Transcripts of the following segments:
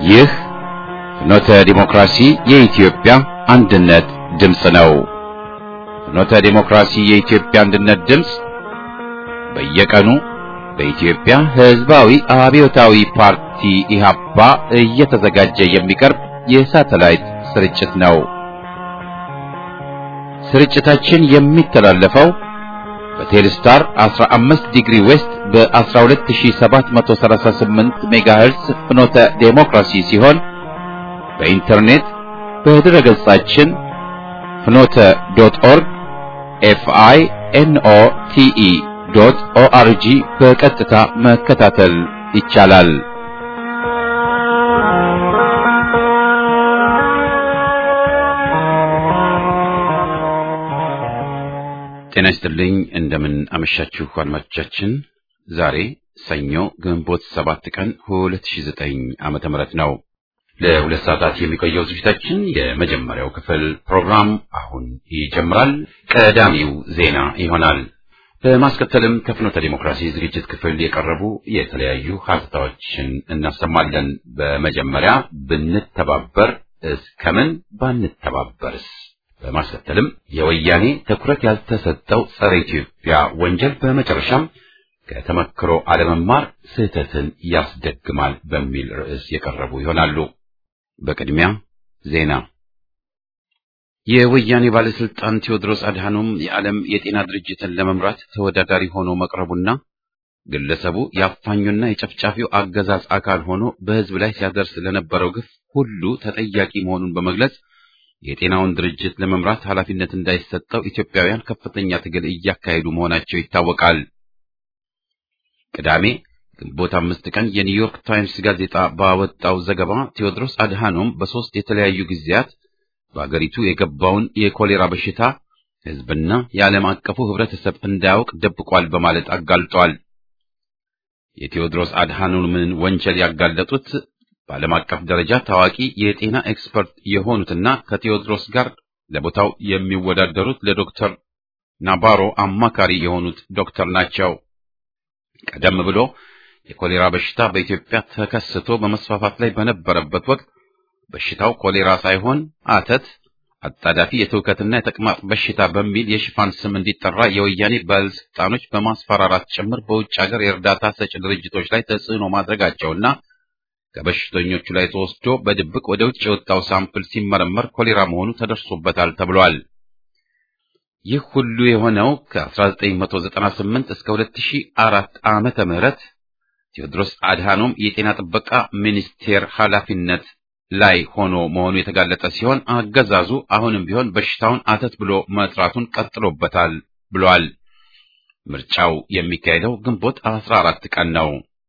ይህ ፍኖተ ዲሞክራሲ የኢትዮጵያ አንድነት ድምፅ ነው። ፍኖተ ዲሞክራሲ የኢትዮጵያ አንድነት ድምፅ በየቀኑ በኢትዮጵያ ሕዝባዊ አብዮታዊ ፓርቲ ኢህአፓ እየተዘጋጀ የሚቀርብ የሳተላይት ስርጭት ነው። ስርጭታችን የሚተላለፈው በቴሌስታር 15 ዲግሪ ዌስት በ12738 ሜጋሄርስ ፍኖተ ዴሞክራሲ ሲሆን በኢንተርኔት በድረ ገጻችን ፍኖተ ዶት ኦርግ ኤፍአይ ኤንኦ ቲኢ ዶት ኦአርጂ በቀጥታ መከታተል ይቻላል። ጤና ይስጥልኝ። እንደምን አመሻችሁ አድማጮቻችን። ዛሬ ሰኞ ግንቦት ሰባት ቀን 2009 ዓመተ ምህረት ነው። ለሁለት ሰዓታት የሚቆየው ዝግጅታችን የመጀመሪያው ክፍል ፕሮግራም አሁን ይጀምራል። ቀዳሚው ዜና ይሆናል። በማስከተልም ከፍኖተ ዲሞክራሲ ዝግጅት ክፍል የቀረቡ የተለያዩ ሀተታዎችን እናሰማለን። በመጀመሪያ ብንተባበር እስከምን ባንተባበርስ? በማስከተልም የወያኔ ትኩረት ያልተሰጠው ጸረ ኢትዮጵያ ወንጀል፣ በመጨረሻም ከተመክሮ አለመማር ስህተትን ያስደግማል በሚል ርዕስ የቀረቡ ይሆናሉ። በቅድሚያ ዜና። የወያኔ ባለስልጣን ቴዎድሮስ አድሃኖም የዓለም የጤና ድርጅትን ለመምራት ተወዳዳሪ ሆኖ መቅረቡና ግለሰቡ የአፋኙና የጨፍጫፊው አገዛዝ አካል ሆኖ በሕዝብ ላይ ሲያደርስ ለነበረው ግፍ ሁሉ ተጠያቂ መሆኑን በመግለጽ የጤናውን ድርጅት ለመምራት ኃላፊነት እንዳይሰጠው ኢትዮጵያውያን ከፍተኛ ትግል እያካሄዱ መሆናቸው ይታወቃል። ቅዳሜ ግንቦት አምስት ቀን የኒውዮርክ ታይምስ ጋዜጣ ባወጣው ዘገባ ቴዎድሮስ አድሃኖም በሦስት የተለያዩ ጊዜያት በአገሪቱ የገባውን የኮሌራ በሽታ ሕዝብና የዓለም አቀፉ ሕብረተሰብ እንዳያውቅ ደብቋል በማለት አጋልጧል። የቴዎድሮስ አድሃኖምን ወንጀል ያጋለጡት በዓለም አቀፍ ደረጃ ታዋቂ የጤና ኤክስፐርት የሆኑትና ከቴዎድሮስ ጋር ለቦታው የሚወዳደሩት ለዶክተር ናባሮ አማካሪ የሆኑት ዶክተር ናቸው። ቀደም ብሎ የኮሌራ በሽታ በኢትዮጵያ ተከስቶ በመስፋፋት ላይ በነበረበት ወቅት በሽታው ኮሌራ ሳይሆን አተት፣ አጣዳፊ የትውከትና የተቅማጥ በሽታ በሚል የሽፋን ስም እንዲጠራ የወያኔ ባለስልጣኖች በማስፈራራት ጭምር በውጭ ሀገር የእርዳታ ሰጪ ድርጅቶች ላይ ተጽዕኖ ማድረጋቸውና ከበሽተኞቹ ላይ ተወስዶ በድብቅ ወደ ውጭ የወጣው ሳምፕል ሲመረመር ኮሌራ መሆኑ ተደርሶበታል ተብሏል። ይህ ሁሉ የሆነው ከ1998 እስከ 2004 ዓመተ ምህረት ቴዎድሮስ አድሃኖም የጤና ጥበቃ ሚኒስቴር ኃላፊነት ላይ ሆኖ መሆኑ የተጋለጠ ሲሆን አገዛዙ አሁንም ቢሆን በሽታውን አተት ብሎ መጥራቱን ቀጥሎበታል ብሏል። ምርጫው የሚካሄደው ግንቦት 14 ቀን ነው።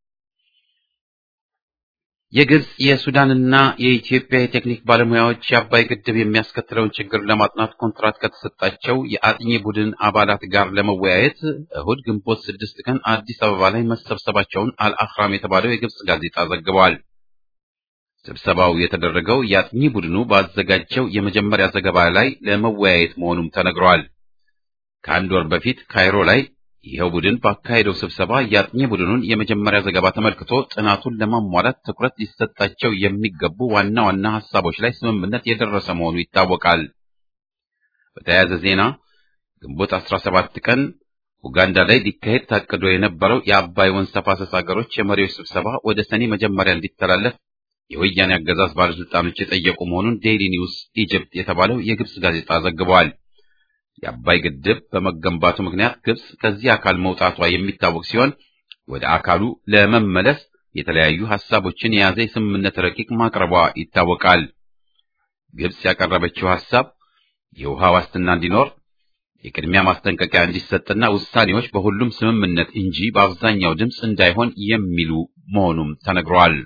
የግብጽ የሱዳንና የኢትዮጵያ የቴክኒክ ባለሙያዎች የአባይ ግድብ የሚያስከትለውን ችግር ለማጥናት ኮንትራት ከተሰጣቸው የአጥኚ ቡድን አባላት ጋር ለመወያየት እሁድ ግንቦት ስድስት ቀን አዲስ አበባ ላይ መሰብሰባቸውን አልአህራም የተባለው የግብጽ ጋዜጣ ዘግበዋል። ስብሰባው የተደረገው የአጥኚ ቡድኑ ባዘጋጀው የመጀመሪያ ዘገባ ላይ ለመወያየት መሆኑም ተነግሯል። ከአንድ ወር በፊት ካይሮ ላይ ይኸው ቡድን ባካሄደው ስብሰባ የአጥኚ ቡድኑን የመጀመሪያ ዘገባ ተመልክቶ ጥናቱን ለማሟላት ትኩረት ሊሰጣቸው የሚገቡ ዋና ዋና ሐሳቦች ላይ ስምምነት የደረሰ መሆኑ ይታወቃል። በተያያዘ ዜና ግንቦት 17 ቀን ኡጋንዳ ላይ ሊካሄድ ታቅዶ የነበረው የአባይ ወንዝ ተፋሰስ ሀገሮች የመሪዎች ስብሰባ ወደ ሰኔ መጀመሪያ እንዲተላለፍ የወያኔ አገዛዝ ባለስልጣኖች የጠየቁ መሆኑን ዴይሊ ኒውስ ኢጅፕት የተባለው የግብጽ ጋዜጣ ዘግቧል። የአባይ ግድብ በመገንባቱ ምክንያት ግብጽ ከዚህ አካል መውጣቷ የሚታወቅ ሲሆን ወደ አካሉ ለመመለስ የተለያዩ ሐሳቦችን የያዘ የስምምነት ረቂቅ ማቅረቧ ይታወቃል። ግብጽ ያቀረበችው ሐሳብ የውሃ ዋስትና እንዲኖር፣ የቅድሚያ ማስጠንቀቂያ እንዲሰጥና ውሳኔዎች በሁሉም ስምምነት እንጂ በአብዛኛው ድምፅ እንዳይሆን የሚሉ መሆኑም ተነግሯል።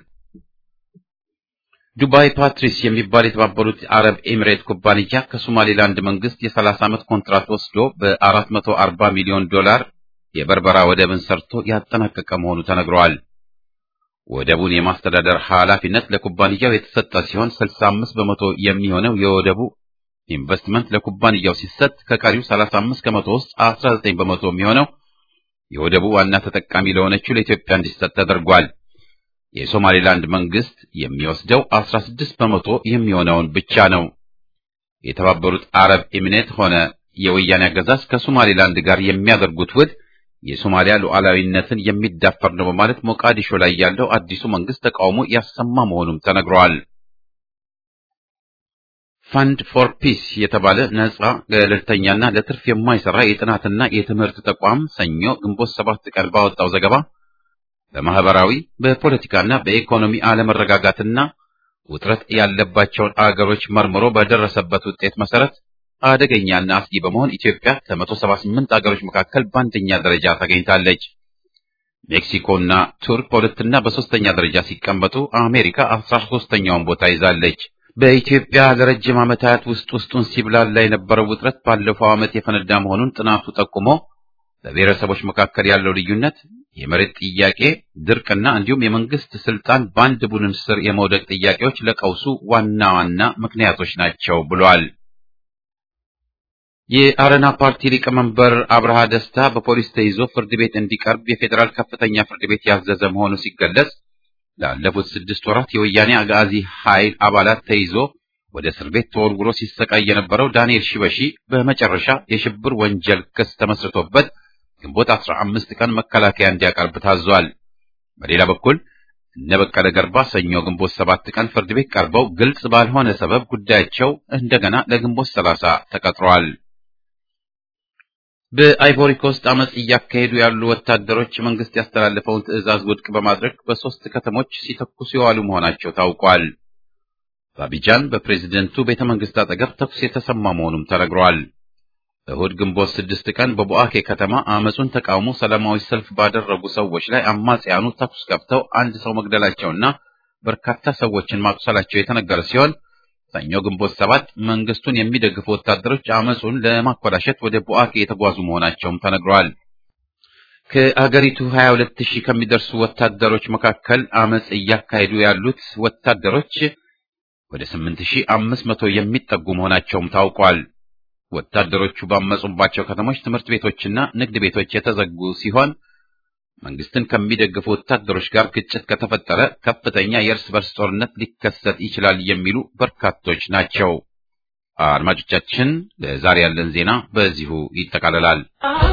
ዱባይ ፓትሪስ የሚባል የተባበሩት አረብ ኤሚሬት ኩባንያ ከሶማሌላንድ መንግስት የ30 ዓመት ኮንትራት ወስዶ በ440 ሚሊዮን ዶላር የበርበራ ወደብን ሰርቶ ያጠናቀቀ መሆኑ ተነግሯል። ወደቡን የማስተዳደር ኃላፊነት ለኩባንያው የተሰጠ ሲሆን 65 በመቶ የሚሆነው የወደቡ ኢንቨስትመንት ለኩባንያው ሲሰጥ ከቀሪው 35 ከመቶ ውስጥ 19 በመቶ የሚሆነው የወደቡ ዋና ተጠቃሚ ለሆነችው ለኢትዮጵያ እንዲሰጥ ተደርጓል። የሶማሌላንድ መንግስት የሚወስደው 16 በመቶ የሚሆነውን ብቻ ነው። የተባበሩት አረብ ኤሚሬት ሆነ የወያኔ አገዛዝ ከሶማሌላንድ ጋር የሚያደርጉት ውል የሶማሊያ ሉዓላዊነትን የሚዳፈር ነው በማለት ሞቃዲሾ ላይ ያለው አዲሱ መንግስት ተቃውሞ ያሰማ መሆኑም ተነግሯል። ፋንድ ፎር ፒስ የተባለ ነጻ ገለልተኛና ለትርፍ የማይሰራ የጥናትና የትምህርት ተቋም ሰኞ ግንቦት ሰባት ቀን ባወጣው ዘገባ በማህበራዊ በፖለቲካና በኢኮኖሚ አለመረጋጋትና ውጥረት ያለባቸውን አገሮች መርምሮ በደረሰበት ውጤት መሰረት አደገኛና አስጊ በመሆን ኢትዮጵያ ከ178 አገሮች መካከል በአንደኛ ደረጃ ተገኝታለች። ሜክሲኮና ቱርክ በሁለትና በሶስተኛ ደረጃ ሲቀመጡ አሜሪካ አስራ ሶስተኛውን ቦታ ይዛለች። በኢትዮጵያ ለረጅም ዓመታት ውስጥ ውስጡን ሲብላላ የነበረው ውጥረት ባለፈው ዓመት የፈነዳ መሆኑን ጥናቱ ጠቁሞ በብሔረሰቦች መካከል ያለው ልዩነት፣ የመሬት ጥያቄ፣ ድርቅና እንዲሁም የመንግስት ስልጣን በአንድ ቡድን ስር የመውደቅ ጥያቄዎች ለቀውሱ ዋና ዋና ምክንያቶች ናቸው ብሏል። የአረና ፓርቲ ሊቀመንበር አብርሃ ደስታ በፖሊስ ተይዞ ፍርድ ቤት እንዲቀርብ የፌዴራል ከፍተኛ ፍርድ ቤት ያዘዘ መሆኑ ሲገለጽ ላለፉት ስድስት ወራት የወያኔ አጋዚ ኃይል አባላት ተይዞ ወደ እስር ቤት ተወርውሮ ሲሰቃይ የነበረው ዳንኤል ሽበሺ በመጨረሻ የሽብር ወንጀል ክስ ተመስርቶበት ግንቦት አስራ አምስት ቀን መከላከያ እንዲያቀርብ ታዟል። በሌላ በኩል እነ በቀለ ገርባ ሰኞ ግንቦት ሰባት ቀን ፍርድ ቤት ቀርበው ግልጽ ባልሆነ ሰበብ ጉዳያቸው እንደገና ለግንቦት ሰላሳ ተቀጥሯል። በአይቮሪ ኮስት አመጽ እያካሄዱ ያሉ ወታደሮች መንግስት ያስተላለፈውን ትዕዛዝ ውድቅ በማድረግ በሶስት ከተሞች ሲተኩሱ የዋሉ መሆናቸው ታውቋል። በአቢጃን በፕሬዝደንቱ ቤተ መንግስት አጠገብ ተኩስ የተሰማ መሆኑም ተነግሯል። እሁድ ግንቦት ስድስት ቀን በቦአኬ ከተማ አመጹን ተቃውሞ ሰላማዊ ሰልፍ ባደረጉ ሰዎች ላይ አማጽያኑ ተኩስ ከፍተው አንድ ሰው መግደላቸውና በርካታ ሰዎችን ማቁሰላቸው የተነገረ ሲሆን ሰኞ ግንቦት ሰባት መንግስቱን የሚደግፉ ወታደሮች አመጹን ለማኮላሸት ወደ ቦአኬ የተጓዙ መሆናቸውም ተነግሯል። ከአገሪቱ 22 ሺህ ከሚደርሱ ወታደሮች መካከል አመጽ እያካሄዱ ያሉት ወታደሮች ወደ 8500 የሚጠጉ መሆናቸውም ታውቋል። ወታደሮቹ ባመጹባቸው ከተሞች ትምህርት ቤቶችና ንግድ ቤቶች የተዘጉ ሲሆን መንግስትን ከሚደግፉ ወታደሮች ጋር ግጭት ከተፈጠረ ከፍተኛ የእርስ በርስ ጦርነት ሊከሰት ይችላል የሚሉ በርካቶች ናቸው። አድማጮቻችን፣ ለዛሬ ያለን ዜና በዚሁ ይጠቃልላል።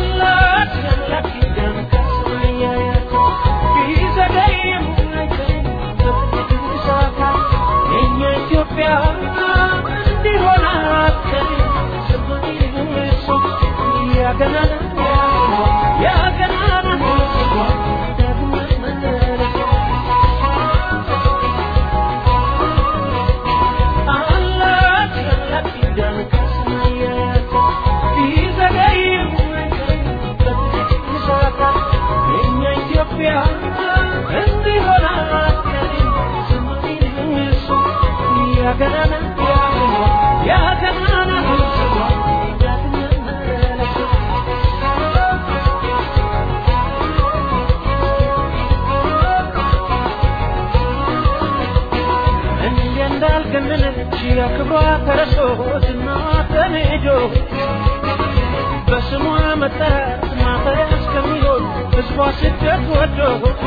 ክብሯ ተረሶ ዝና ተንጆ በስሟ መጠራት ማፈሪያ እስከሚሆን ሕዝቧ ስደት ወዶ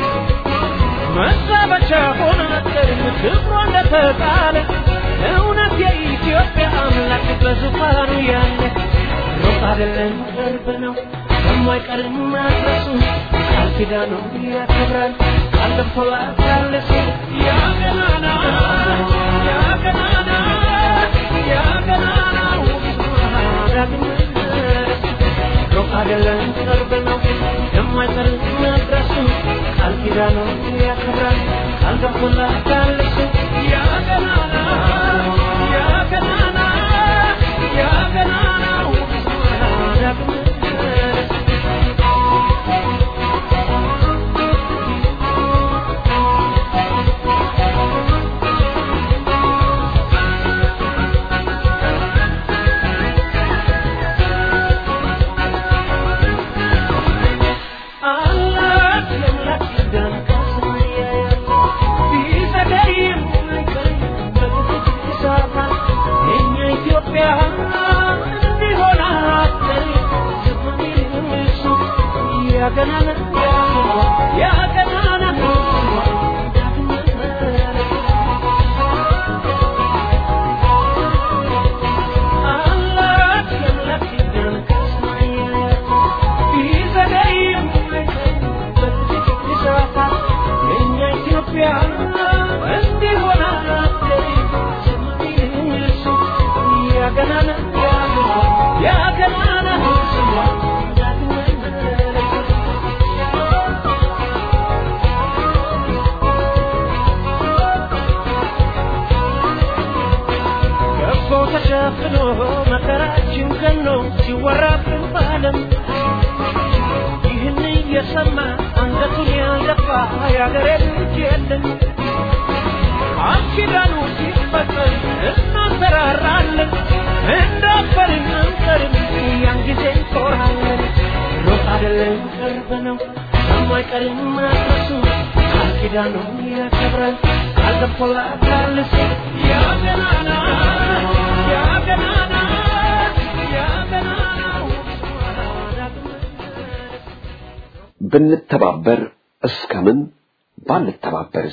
መዛበቻ ሆነ ክብሯ እንደተጣለ እውነት የኢትዮጵያ አምላክ በዙፋኑ ያለ ሩቅ አይደለም ቅርብ ነው የማይቀርም መድረሱ ቃል ኪዳኑ ያከብራል ቃል ገብቶላት ያለ ሰው ያ ገናና ያ ገናና ያ ገናና ዳግም ሩቅ አይደለም ቅርብ ነው የማይቀርም መድረሱ ቃል ኪዳኑ ያከብራል ቃል ገብቶላት ያለ ሰው ያ ገናና ያ ገናና ያ ገናና ዳግም አላት የአምላክ ኪዳን ከሰማይ ቢዘገይ የአገሬ ልጅ የለን ቃል ኪዳኑ ሲፈጸም እናንሰራራለን እንዳፈርን አንቀርም ያን ጊዜ እንኮራለን ሮጥ አይደለም ቅርብ ነው የማይቀርም መድረሱ ቃል ኪዳኑን ያከብራል ቃል ገብቶላታል እሱ ያ ገናና ያ ገናና ያ ገናናው ብንተባበር እስከምን ባንተባበርስ?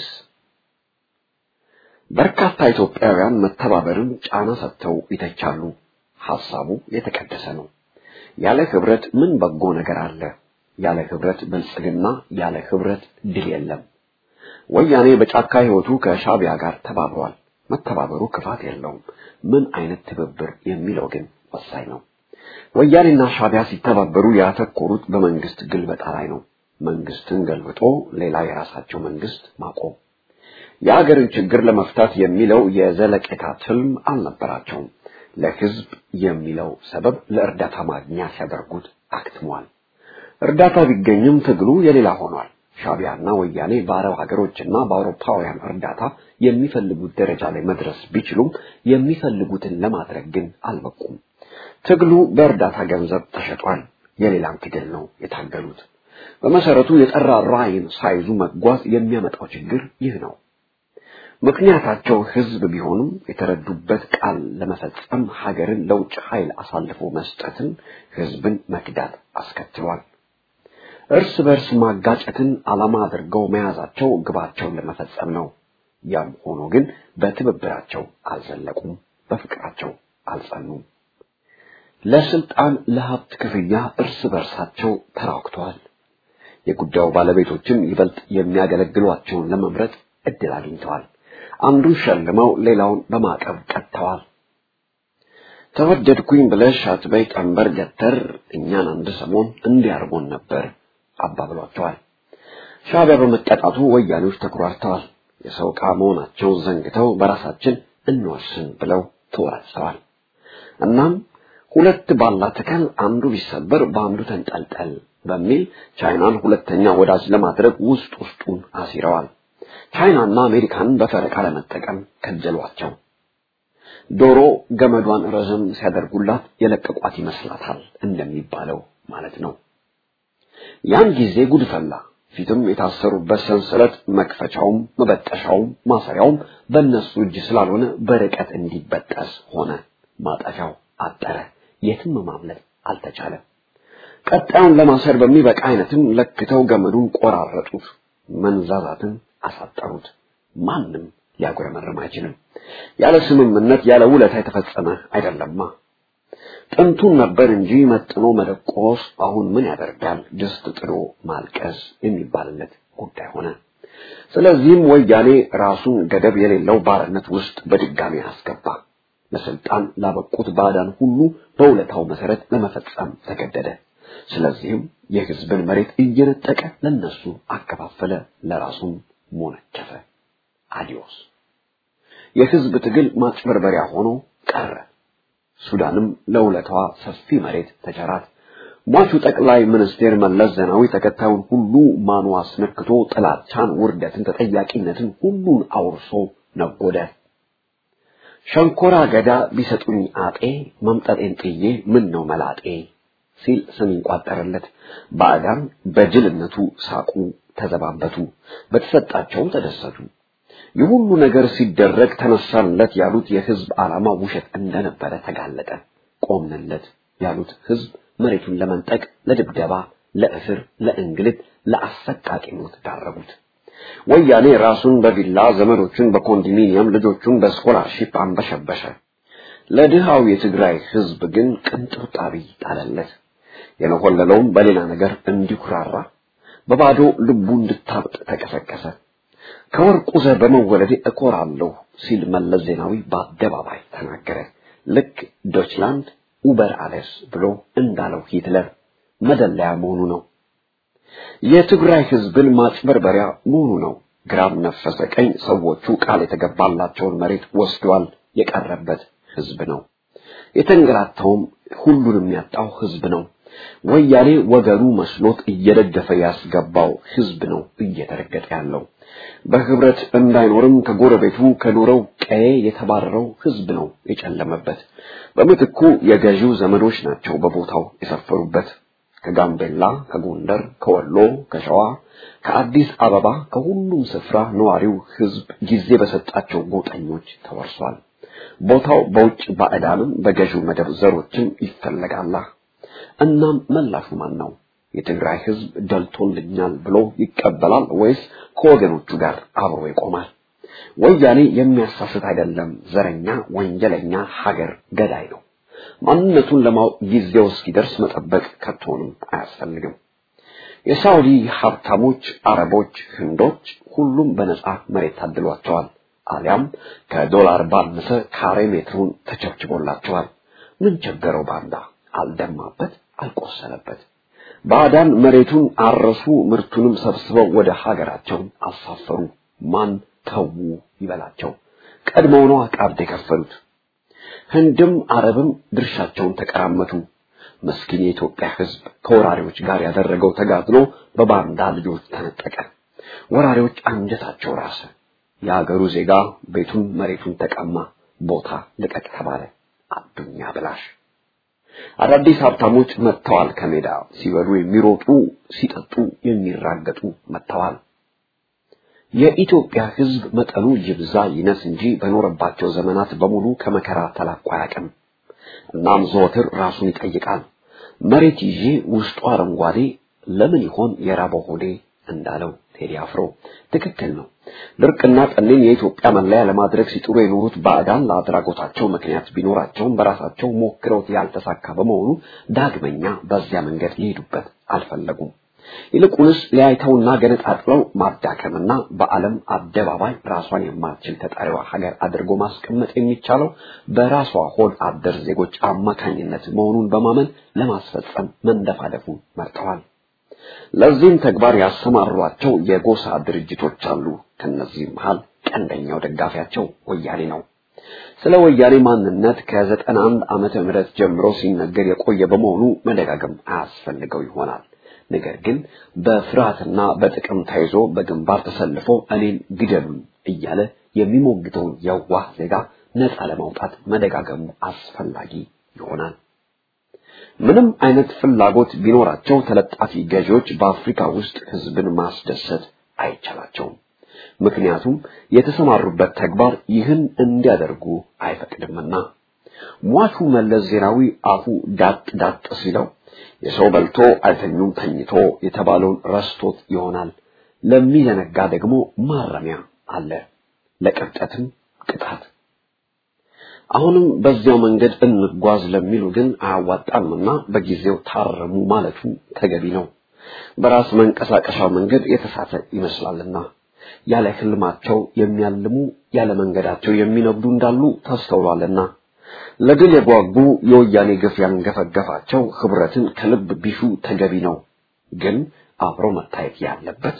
በርካታ ኢትዮጵያውያን መተባበርን ጫና ሰጥተው ይተቻሉ። ሐሳቡ የተቀደሰ ነው። ያለ ህብረት ምን በጎ ነገር አለ? ያለ ህብረት ብልጽግና፣ ያለ ህብረት ድል የለም። ወያኔ በጫካ ህይወቱ ከሻቢያ ጋር ተባብሯል። መተባበሩ ክፋት የለውም። ምን አይነት ትብብር የሚለው ግን ወሳኝ ነው። ወያኔና ሻቢያ ሲተባበሩ ያተኮሩት በመንግስት ግልበጣ ላይ ነው። መንግስትን ገልብጦ ሌላ የራሳቸው መንግስት ማቆም። የአገርን ችግር ለመፍታት የሚለው የዘለቄታ ትልም አልነበራቸውም። ለህዝብ የሚለው ሰበብ ለእርዳታ ማግኛ ሲያደርጉት አክትሟል። እርዳታ ቢገኝም ትግሉ የሌላ ሆኗል። ሻቢያና ወያኔ በአረብ ሀገሮችና በአውሮፓውያን እርዳታ የሚፈልጉት ደረጃ ላይ መድረስ ቢችሉም የሚፈልጉትን ለማድረግ ግን አልበቁም። ትግሉ በእርዳታ ገንዘብ ተሸጧል። የሌላም ትግል ነው የታገሉት። በመሰረቱ የጠራ ራዕይን ሳይዙ መጓዝ የሚያመጣው ችግር ይህ ነው። ምክንያታቸው ህዝብ ቢሆንም የተረዱበት ቃል ለመፈጸም ሀገርን ለውጭ ኃይል አሳልፎ መስጠትን ህዝብን መክዳት አስከትሏል። እርስ በርስ ማጋጨትን ዓላማ አድርገው መያዛቸው ግባቸውን ለመፈጸም ነው። ያም ሆኖ ግን በትብብራቸው አልዘለቁም፣ በፍቅራቸው አልጸኑም። ለስልጣን ለሀብት ክፍያ እርስ በርሳቸው ተራክተዋል። የጉዳዩ ባለቤቶችም ይበልጥ የሚያገለግሏቸውን ለመምረጥ እድል አግኝተዋል። አንዱን ሸልመው ሌላውን በማዕቀብ ቀጥተዋል። ተወደድኩኝ ብለሽ አትበይ ቀንበር ገተር እኛን አንድ ሰሞን እንዲያርጎን ነበር አባብሏቸዋል። ሻዕቢያ በመቀጣቱ ወያኔዎች ተኩራርተዋል። የሰው ዕቃ መሆናቸውን ዘንግተው በራሳችን እንወስን ብለው ተወራጭተዋል። እናም ሁለት ባላ ተከል አንዱ ቢሰበር በአንዱ ተንጠልጠል በሚል ቻይናን ሁለተኛ ወዳጅ ለማድረግ ውስጥ ውስጡን አሲረዋል። ቻይናና አሜሪካንን በፈረቃ ለመጠቀም ከጀሏቸው። ዶሮ ገመዷን ረዘም ሲያደርጉላት የለቀቋት ይመስላታል እንደሚባለው ማለት ነው። ያን ጊዜ ጉድ ፈላ። ፊትም የታሰሩበት ሰንሰለት መክፈቻውም መበጠሻውም ማሰሪያውም በእነሱ እጅ ስላልሆነ በርቀት እንዲበጠስ ሆነ። ማጠፊያው አጠረ። የትም ማምለጥ አልተቻለም። ቀጣዩን ለማሰር በሚበቃ አይነትም ለክተው ገመዱን ቆራረጡት፣ መንዛዛትን አሳጠሩት። ማንም ሊያጉረመርም አይችልም። ያለ ስምምነት ያለ ውለታ የተፈጸመ አይደለማ። ጥንቱን ነበር እንጂ መጥኖ መደቆስ አሁን ምን ያደርጋል ድስት ጥሎ ማልቀስ የሚባልለት ጉዳይ ሆነ። ስለዚህም ወያኔ ራሱን ገደብ የሌለው ባርነት ውስጥ በድጋሚ አስገባ። ለስልጣን ላበቁት ባዕዳን ሁሉ በውለታው መሰረት ለመፈጸም ተገደደ። ስለዚህም የህዝብን መሬት እየነጠቀ ለነሱ አከፋፈለ፣ ለራሱም ሞነጨፈ። አዲዮስ የህዝብ ትግል ማጭበርበሪያ ሆኖ ቀረ። ሱዳንም ለውለታዋ ሰፊ መሬት ተቸራት። ሟቹ ጠቅላይ ሚኒስቴር መለስ ዜናዊ ተከታዩን ሁሉ ማኑ አስነክቶ ጥላቻን፣ ውርደትን፣ ተጠያቂነትን ሁሉን አውርሶ ነጎደ። ሸንኮራ አገዳ ቢሰጡኝ አጤ መምጠጤን ጥዬ ምን ነው መላጤ ሲል ስም ይቋጠርለት። ባዕዳን በጅልነቱ ሳቁ፣ ተዘባበቱ፣ በተሰጣቸው ተደሰቱ። ይህ ሁሉ ነገር ሲደረግ ተነሳንለት ያሉት የህዝብ ዓላማ ውሸት እንደነበረ ተጋለጠ። ቆምንለት ያሉት ህዝብ መሬቱን ለመንጠቅ፣ ለድብደባ፣ ለእስር፣ ለእንግልት፣ ለአሰቃቂ ሞት ዳረጉት። ወያኔ ራሱን በቪላ ዘመዶቹን በኮንዶሚኒየም ልጆቹን በስኮላርሺፕ አንበሸበሸ። ለድሃው የትግራይ ህዝብ ግን ቅንጥብጣቢ ጣለለት። የነሆለለውም በሌላ ነገር እንዲኩራራ በባዶ ልቡ እንድታብጥ ተቀሰቀሰ። ከወርቁ ዘር በመወለዴ እኮራለሁ ሲል መለስ ዜናዊ በአደባባይ ተናገረ። ልክ ዶችላንድ ኡበር አለስ ብሎ እንዳለው ሂትለር መደለያ መሆኑ ነው። የትግራይ ህዝብን ማጭበርበሪያ መሆኑ ነው። ግራም ነፈሰ ቀኝ ሰዎቹ ቃል የተገባላቸውን መሬት ወስዷል። የቀረበት ህዝብ ነው። የተንገላታውም ሁሉንም ያጣው ህዝብ ነው። ወያኔ ወገኑ መስሎት እየደገፈ ያስገባው ህዝብ ነው እየተረገጠ ያለው። በህብረት እንዳይኖርም ከጎረቤቱ ከኖረው ቀዬ የተባረረው ህዝብ ነው የጨለመበት። በምትኩ የገዢው ዘመዶች ናቸው በቦታው የሰፈሩበት። ከጋምቤላ፣ ከጎንደር፣ ከወሎ፣ ከሸዋ፣ ከአዲስ አበባ ከሁሉም ስፍራ ነዋሪው ህዝብ ጊዜ በሰጣቸው ጎጠኞች ተወርሷል። ቦታው በውጭ ባዕዳንም በገዢው መደብ ዘሮችም ይፈለጋላ። እናም መላሹ ማን ነው? የትግራይ ህዝብ ደልቶልኛል ብሎ ይቀበላል ወይስ ከወገኖቹ ጋር አብሮ ይቆማል? ወያኔ የሚያሳስት አይደለም፣ ዘረኛ፣ ወንጀለኛ፣ ሀገር ገዳይ ነው። ማንነቱን ለማወቅ ጊዜው እስኪደርስ መጠበቅ ከቶንም አያስፈልግም። የሳውዲ ሀብታሞች፣ አረቦች፣ ህንዶች ሁሉም በነጻ መሬት ታድሏቸዋል። አሊያም ከዶላር ባነሰ ካሬ ሜትሩን ተቸብችቦላቸዋል። ምን ቸገረው ባንዳ? አልደማበት፣ አልቆሰለበት። ባዕዳን መሬቱን አረሱ፣ ምርቱንም ሰብስበው ወደ ሀገራቸው አሳፈሩ። ማን ተዉ ይበላቸው? ቀድሞው ነው ቀብድ የከፈሉት። ህንድም አረብም ድርሻቸውን ተቀራመቱ። መስኪን የኢትዮጵያ ህዝብ ከወራሪዎች ጋር ያደረገው ተጋድሎ በባንዳ ልጆች ተነጠቀ። ወራሪዎች አንጀታቸው ራሰ። የአገሩ ዜጋ ቤቱን መሬቱን ተቀማ። ቦታ ልቀቅ ተባለ። አዱኛ ብላሽ አዳዲስ ሀብታሞች መጥተዋል። ከሜዳ ሲበሉ የሚሮጡ ሲጠጡ የሚራገጡ መጥተዋል። የኢትዮጵያ ህዝብ መጠኑ ይብዛ ይነስ እንጂ በኖረባቸው ዘመናት በሙሉ ከመከራ ተላቆ አያውቅም። እናም ዘወትር ራሱን ይጠይቃል። መሬት ይዤ ውስጡ አረንጓዴ ለምን ይሆን የራበው ሆዴ እንዳለው ቴዲ አፍሮ ትክክል ነው። ድርቅና ጠኔን የኢትዮጵያ መለያ ለማድረግ ሲጥሩ የኖሩት ባዕዳን ለአድራጎታቸው ምክንያት ቢኖራቸውም በራሳቸው ሞክረውት ያልተሳካ በመሆኑ ዳግመኛ በዚያ መንገድ ሊሄዱበት አልፈለጉም። ይልቁንስ ሊያይተውና ገነጣጥለው ማዳከምና በዓለም አደባባይ ራሷን የማትችል ተጣሪዋ ሀገር አድርጎ ማስቀመጥ የሚቻለው በራሷ ሆድ አደር ዜጎች አማካኝነት መሆኑን በማመን ለማስፈጸም መንደፋደፉን መርጠዋል። ለዚህም ተግባር ያሰማሯቸው የጎሳ ድርጅቶች አሉ። ከነዚህም መሃል ቀንደኛው ደጋፊያቸው ወያኔ ነው። ስለ ወያኔ ማንነት ከዘጠና አንድ ዓመተ ምህረት ጀምሮ ሲነገር የቆየ በመሆኑ መደጋገም አያስፈልገው ይሆናል። ነገር ግን በፍርሃትና በጥቅም ተይዞ በግንባር ተሰልፎ እኔን ግደሉን እያለ የሚሞግተውን የዋህ ዜጋ ነፃ ለማውጣት መደጋገሙ አስፈላጊ ይሆናል። ምንም አይነት ፍላጎት ቢኖራቸው ተለጣፊ ገዢዎች በአፍሪካ ውስጥ ህዝብን ማስደሰት አይቻላቸውም። ምክንያቱም የተሰማሩበት ተግባር ይህን እንዲያደርጉ አይፈቅድምና። ሟቹ መለስ ዜናዊ አፉ ዳጥ ዳጥ ሲለው የሰው በልቶ አይተኙም ተኝቶ የተባለውን ረስቶት ይሆናል። ለሚዘነጋ ደግሞ ማረሚያ አለ፣ ለቅብጠትም ቅጣት። አሁንም በዚያው መንገድ እንጓዝ ለሚሉ ግን አያዋጣምና በጊዜው ታረሙ ማለቱ ተገቢ ነው። በራስ መንቀሳቀሻው መንገድ የተሳተ ይመስላልና ያለ ህልማቸው የሚያልሙ ያለ መንገዳቸው የሚነጉዱ እንዳሉ ተስተውሏልና ለድል የጓጉ የወያኔ ግፍ ያንገፈገፋቸው ህብረትን ከልብ ቢሹ ተገቢ ነው። ግን አብሮ መታየት ያለበት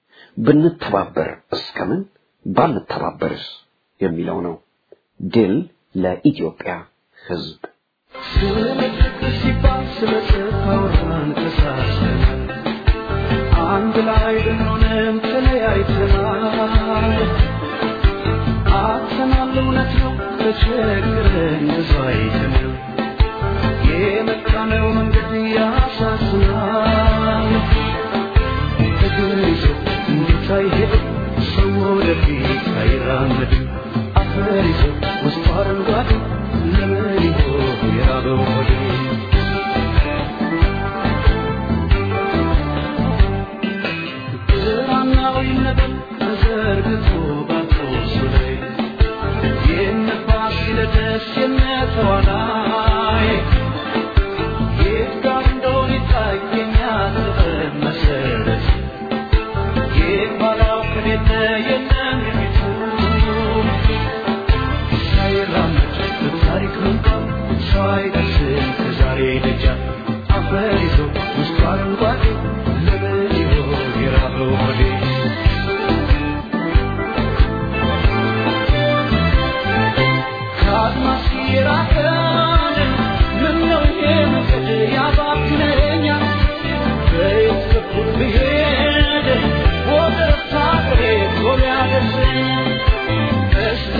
ብንተባበር እስከምን ባንተባበርስ የሚለው ነው። ድል ለኢትዮጵያ ህዝብ። አንድ ላይ ብንሆንም ተለያይተናል። አጥተናል፣ እውነት ነው ተቸግረን ብዙ አይተናል። የመጣነው መንገድ ያሳዝናል። እግር ይዞ እንዴት አይሄድም ሰው ወደፊት አይራመድም። አፈር ይዞ ውስጡ አረንጓዴ ለምን ይሆን የራበው ሆዴ? ብርሃናዊ ነገር ተዘርግቶ ባርቆሱ ላይ የነፋሲለደስ የነተዋናይ የት ጋር እንደሆነ ይታየኛል ጥበብ መሰረት የት ባላው ከሌለ የለም የፊቱ ሳይራመድ በታሪክ መንገድ ሰው አይደርስም ከዛሬ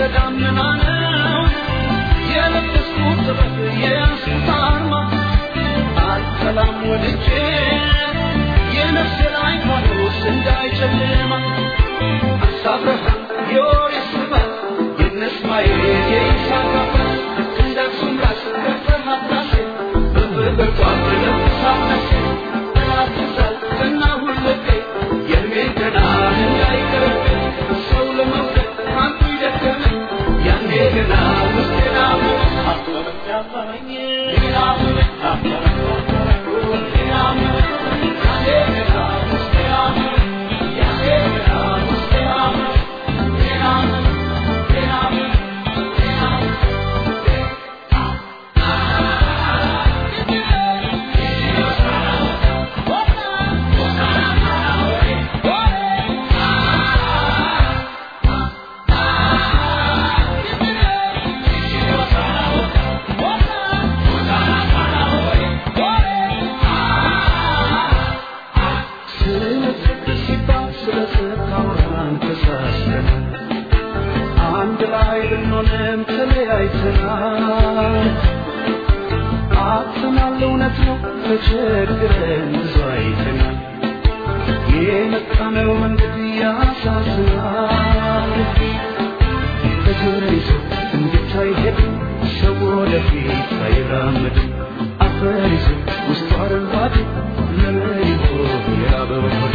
ደመና ነው የለበስኩት ጥበብ የያዝኩት አርማ አልጠላም ወድጄ የነፍሴ ላይ ፋኖስ እንዳይጨልማ አሳብረህ የወሬ ስባት የነስማኤል የይስሐቅ አባት እንደ አክሱም ራስ ከፍተሃት ራሴ በፍቅር ጧፍ ለብሳት ነፍሴ ጠላት ትዛል እና ሁልቄ የእድሜን ገናን እንዳይቀርብኝ ሰው ለመውደድ አንቱ ይደከመኝ ያኔ ገና ውስጤን አመመኝ አመመኝ አመመኝ ሌላ አመመኝ አመመኝ አመመኝ ሌላ አመመኝ ያኔ ገና ውስጤን አመመኝ ያኔ ገና ውስጤን አመመኝ ሌላ አመመኝ ሌላ አመመኝ ሌላ አመመኝ ስለ ፍቅር ሲባል ስለ ስታወራን ተሳስተን አንድ ላይ ብንሆንም ተለያይተናል። አጥተናል፣ እውነት ነው ተቸግረን ብዙ አይተናል። የመጣነው መንገድ ያሳዝናል። እግር ይዞ እንዴት አይሄድም ሰው ወደፊት አይራመድም። አፈር ይዞ ውስጡ አረንጓዴ ለምን ይሆን የራበው ሆዴ?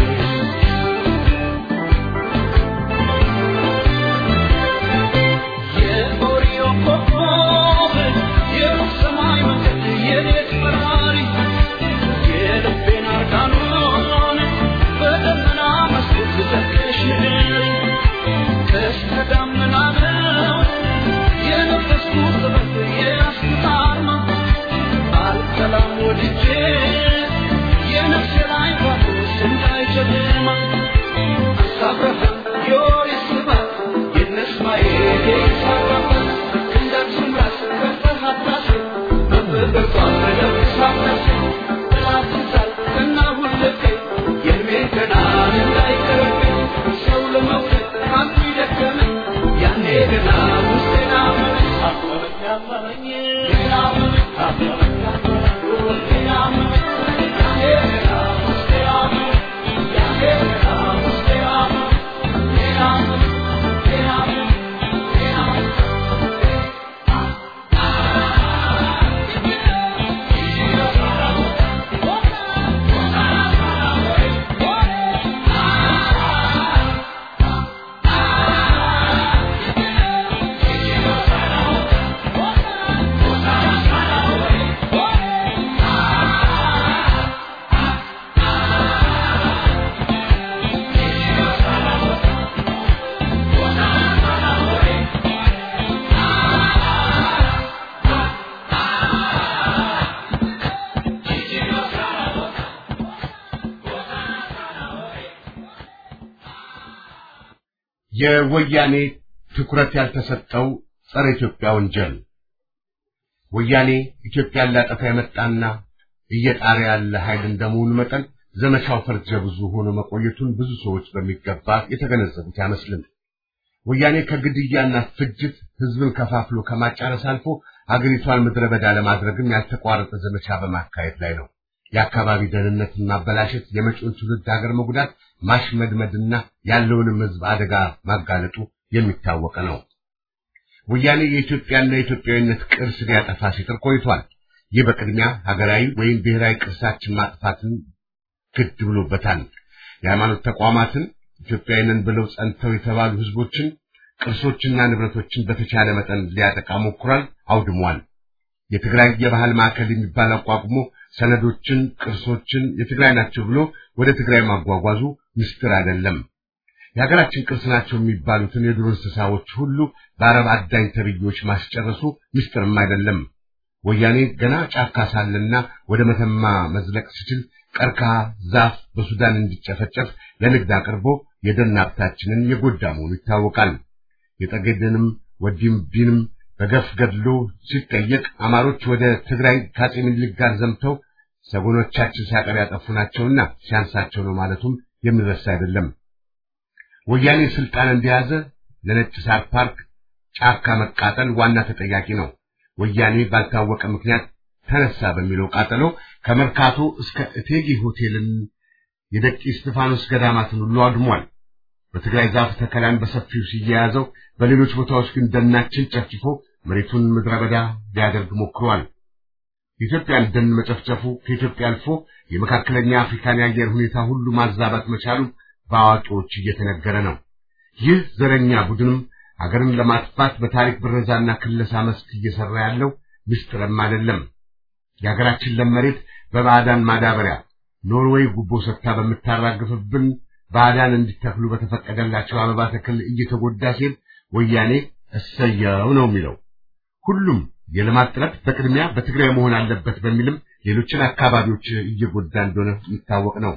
የኦሪዮ ኮከብ የሩቅ ሰማይ መንገድ የሌት በራሪ የልቤን አርጋኖን በደመና መስኮት ዘግተሽልኝ ቀስተ ደመና ነው የለበስኩት ጥበብ የያዝኩት አርማ አልጠላም ወድጄ የነፍሴ ላይ ፋኖስ እንዳይጨልማ አሳብረህ የወሬ ስባት የነስማኤል የይስሐቅ አባት እንደ አክሱም ራስ ከፍተሃት ራሴ በፍቅር ጧፍ ለብሳት ነፍሴ ጠላት ትዛል እና ሁልቄ የእድሜን ገናን እንዳይቀርብኝ ሰው ለመውደድ አንቱ ይደከመኝ ያኔ ገና ውስጤን አመመኝ አመመኝ አመመኝ ሌላ አመመኝ አመመኝ አመመኝ ሌላ አመመኝ ያኔ ገና ውስጤን አመመኝ ያኔ ገና ውስጤን አመመኝ ሌላ አመመኝ ሌላ አመመኝ ሌላ አመመኝ የወያኔ ትኩረት ያልተሰጠው ጸረ ኢትዮጵያ ወንጀል ወያኔ ኢትዮጵያን ሊያጠፋ የመጣና እየጣረ ያለ ኃይል እንደመሆኑ መጠን ዘመቻው ፈርጀ ብዙ ሆኖ መቆየቱን ብዙ ሰዎች በሚገባ የተገነዘቡት አይመስልም። ወያኔ ከግድያና ፍጅት ህዝብን ከፋፍሎ ከማጫረስ አልፎ አገሪቷን ምድረ በዳ ለማድረግም ያልተቋረጠ ዘመቻ በማካሄድ ላይ ነው። የአካባቢ ደህንነትን ማበላሸት፣ የመጪውን ትውልድ ሀገር መጉዳት፣ ማሽመድመድና ያለውንም ህዝብ አደጋ ማጋለጡ የሚታወቅ ነው። ወያኔ የኢትዮጵያና የኢትዮጵያዊነት ቅርስ ሊያጠፋ ሲጥር ቆይቷል። ይህ በቅድሚያ ሀገራዊ ወይም ብሔራዊ ቅርሳችን ማጥፋትን ግድ ብሎበታል። የሃይማኖት ተቋማትን ኢትዮጵያዊንን ብለው ጸንተው የተባሉ ህዝቦችን፣ ቅርሶችና ንብረቶችን በተቻለ መጠን ሊያጠቃ ሞክሯል፣ አውድሟል። የትግራይ የባህል ማዕከል የሚባል አቋቁሞ ሰነዶችን፣ ቅርሶችን የትግራይ ናቸው ብሎ ወደ ትግራይ ማጓጓዙ ምስጢር አይደለም። የሀገራችን ቅርስ ናቸው የሚባሉትን የዱር እንስሳዎች ሁሉ በአረብ አዳኝ ተብዮች ማስጨረሱ ምስጢርም አይደለም። ወያኔ ገና ጫካ ሳለና ወደ መተማ መዝለቅ ሲችል ቀርከሃ ዛፍ በሱዳን እንዲጨፈጨፍ ለንግድ አቅርቦ የደን ሀብታችንን የጎዳ መሆኑ ይታወቃል። የጠገዴንም ወዲም ቢንም በገፍ ገድሎ ሲጠየቅ አማሮች ወደ ትግራይ ከአፄ ምኒልክ ጋር ዘምተው ሰጎኖቻችን ሲያቀር ያጠፉ ናቸውና ሲያንሳቸው ነው ማለቱም የሚረሳ አይደለም። ወያኔ ስልጣን እንደያዘ ለነጭ ሳር ፓርክ ጫካ መቃጠል ዋና ተጠያቂ ነው። ወያኔ ባልታወቀ ምክንያት ተነሳ በሚለው ቃጠሎ ከመርካቶ እስከ እቴጌ ሆቴልን የደቂ እስጢፋኖስ ገዳማትን ሁሉ አድሟል። በትግራይ ዛፍ ተከላን በሰፊው ሲያያዘው፣ በሌሎች ቦታዎች ግን ደናችን ጨፍጭፎ መሬቱን ምድረ በዳ ሊያደርግ ሞክሯል። የኢትዮጵያን ደን መጨፍጨፉ ከኢትዮጵያ አልፎ የመካከለኛ አፍሪካን የአየር ሁኔታ ሁሉ ማዛባት መቻሉ በአዋቂዎች እየተነገረ ነው። ይህ ዘረኛ ቡድንም አገርን ለማጥፋት በታሪክ ብረዛና ክለሳ መስክ እየሰራ ያለው ምስጢርም አይደለም። የሀገራችን ለም መሬት በባዕዳን ማዳበሪያ ኖርዌይ ጉቦ ሰጥታ በምታራግፍብን ባዕዳን እንዲተክሉ በተፈቀደላቸው አበባ ተክል እየተጎዳ ሲል ወያኔ እሰየው ነው የሚለው። ሁሉም የልማት ጥረት በቅድሚያ በትግራይ መሆን አለበት በሚልም ሌሎችን አካባቢዎች እየጎዳ እንደሆነ የሚታወቅ ነው።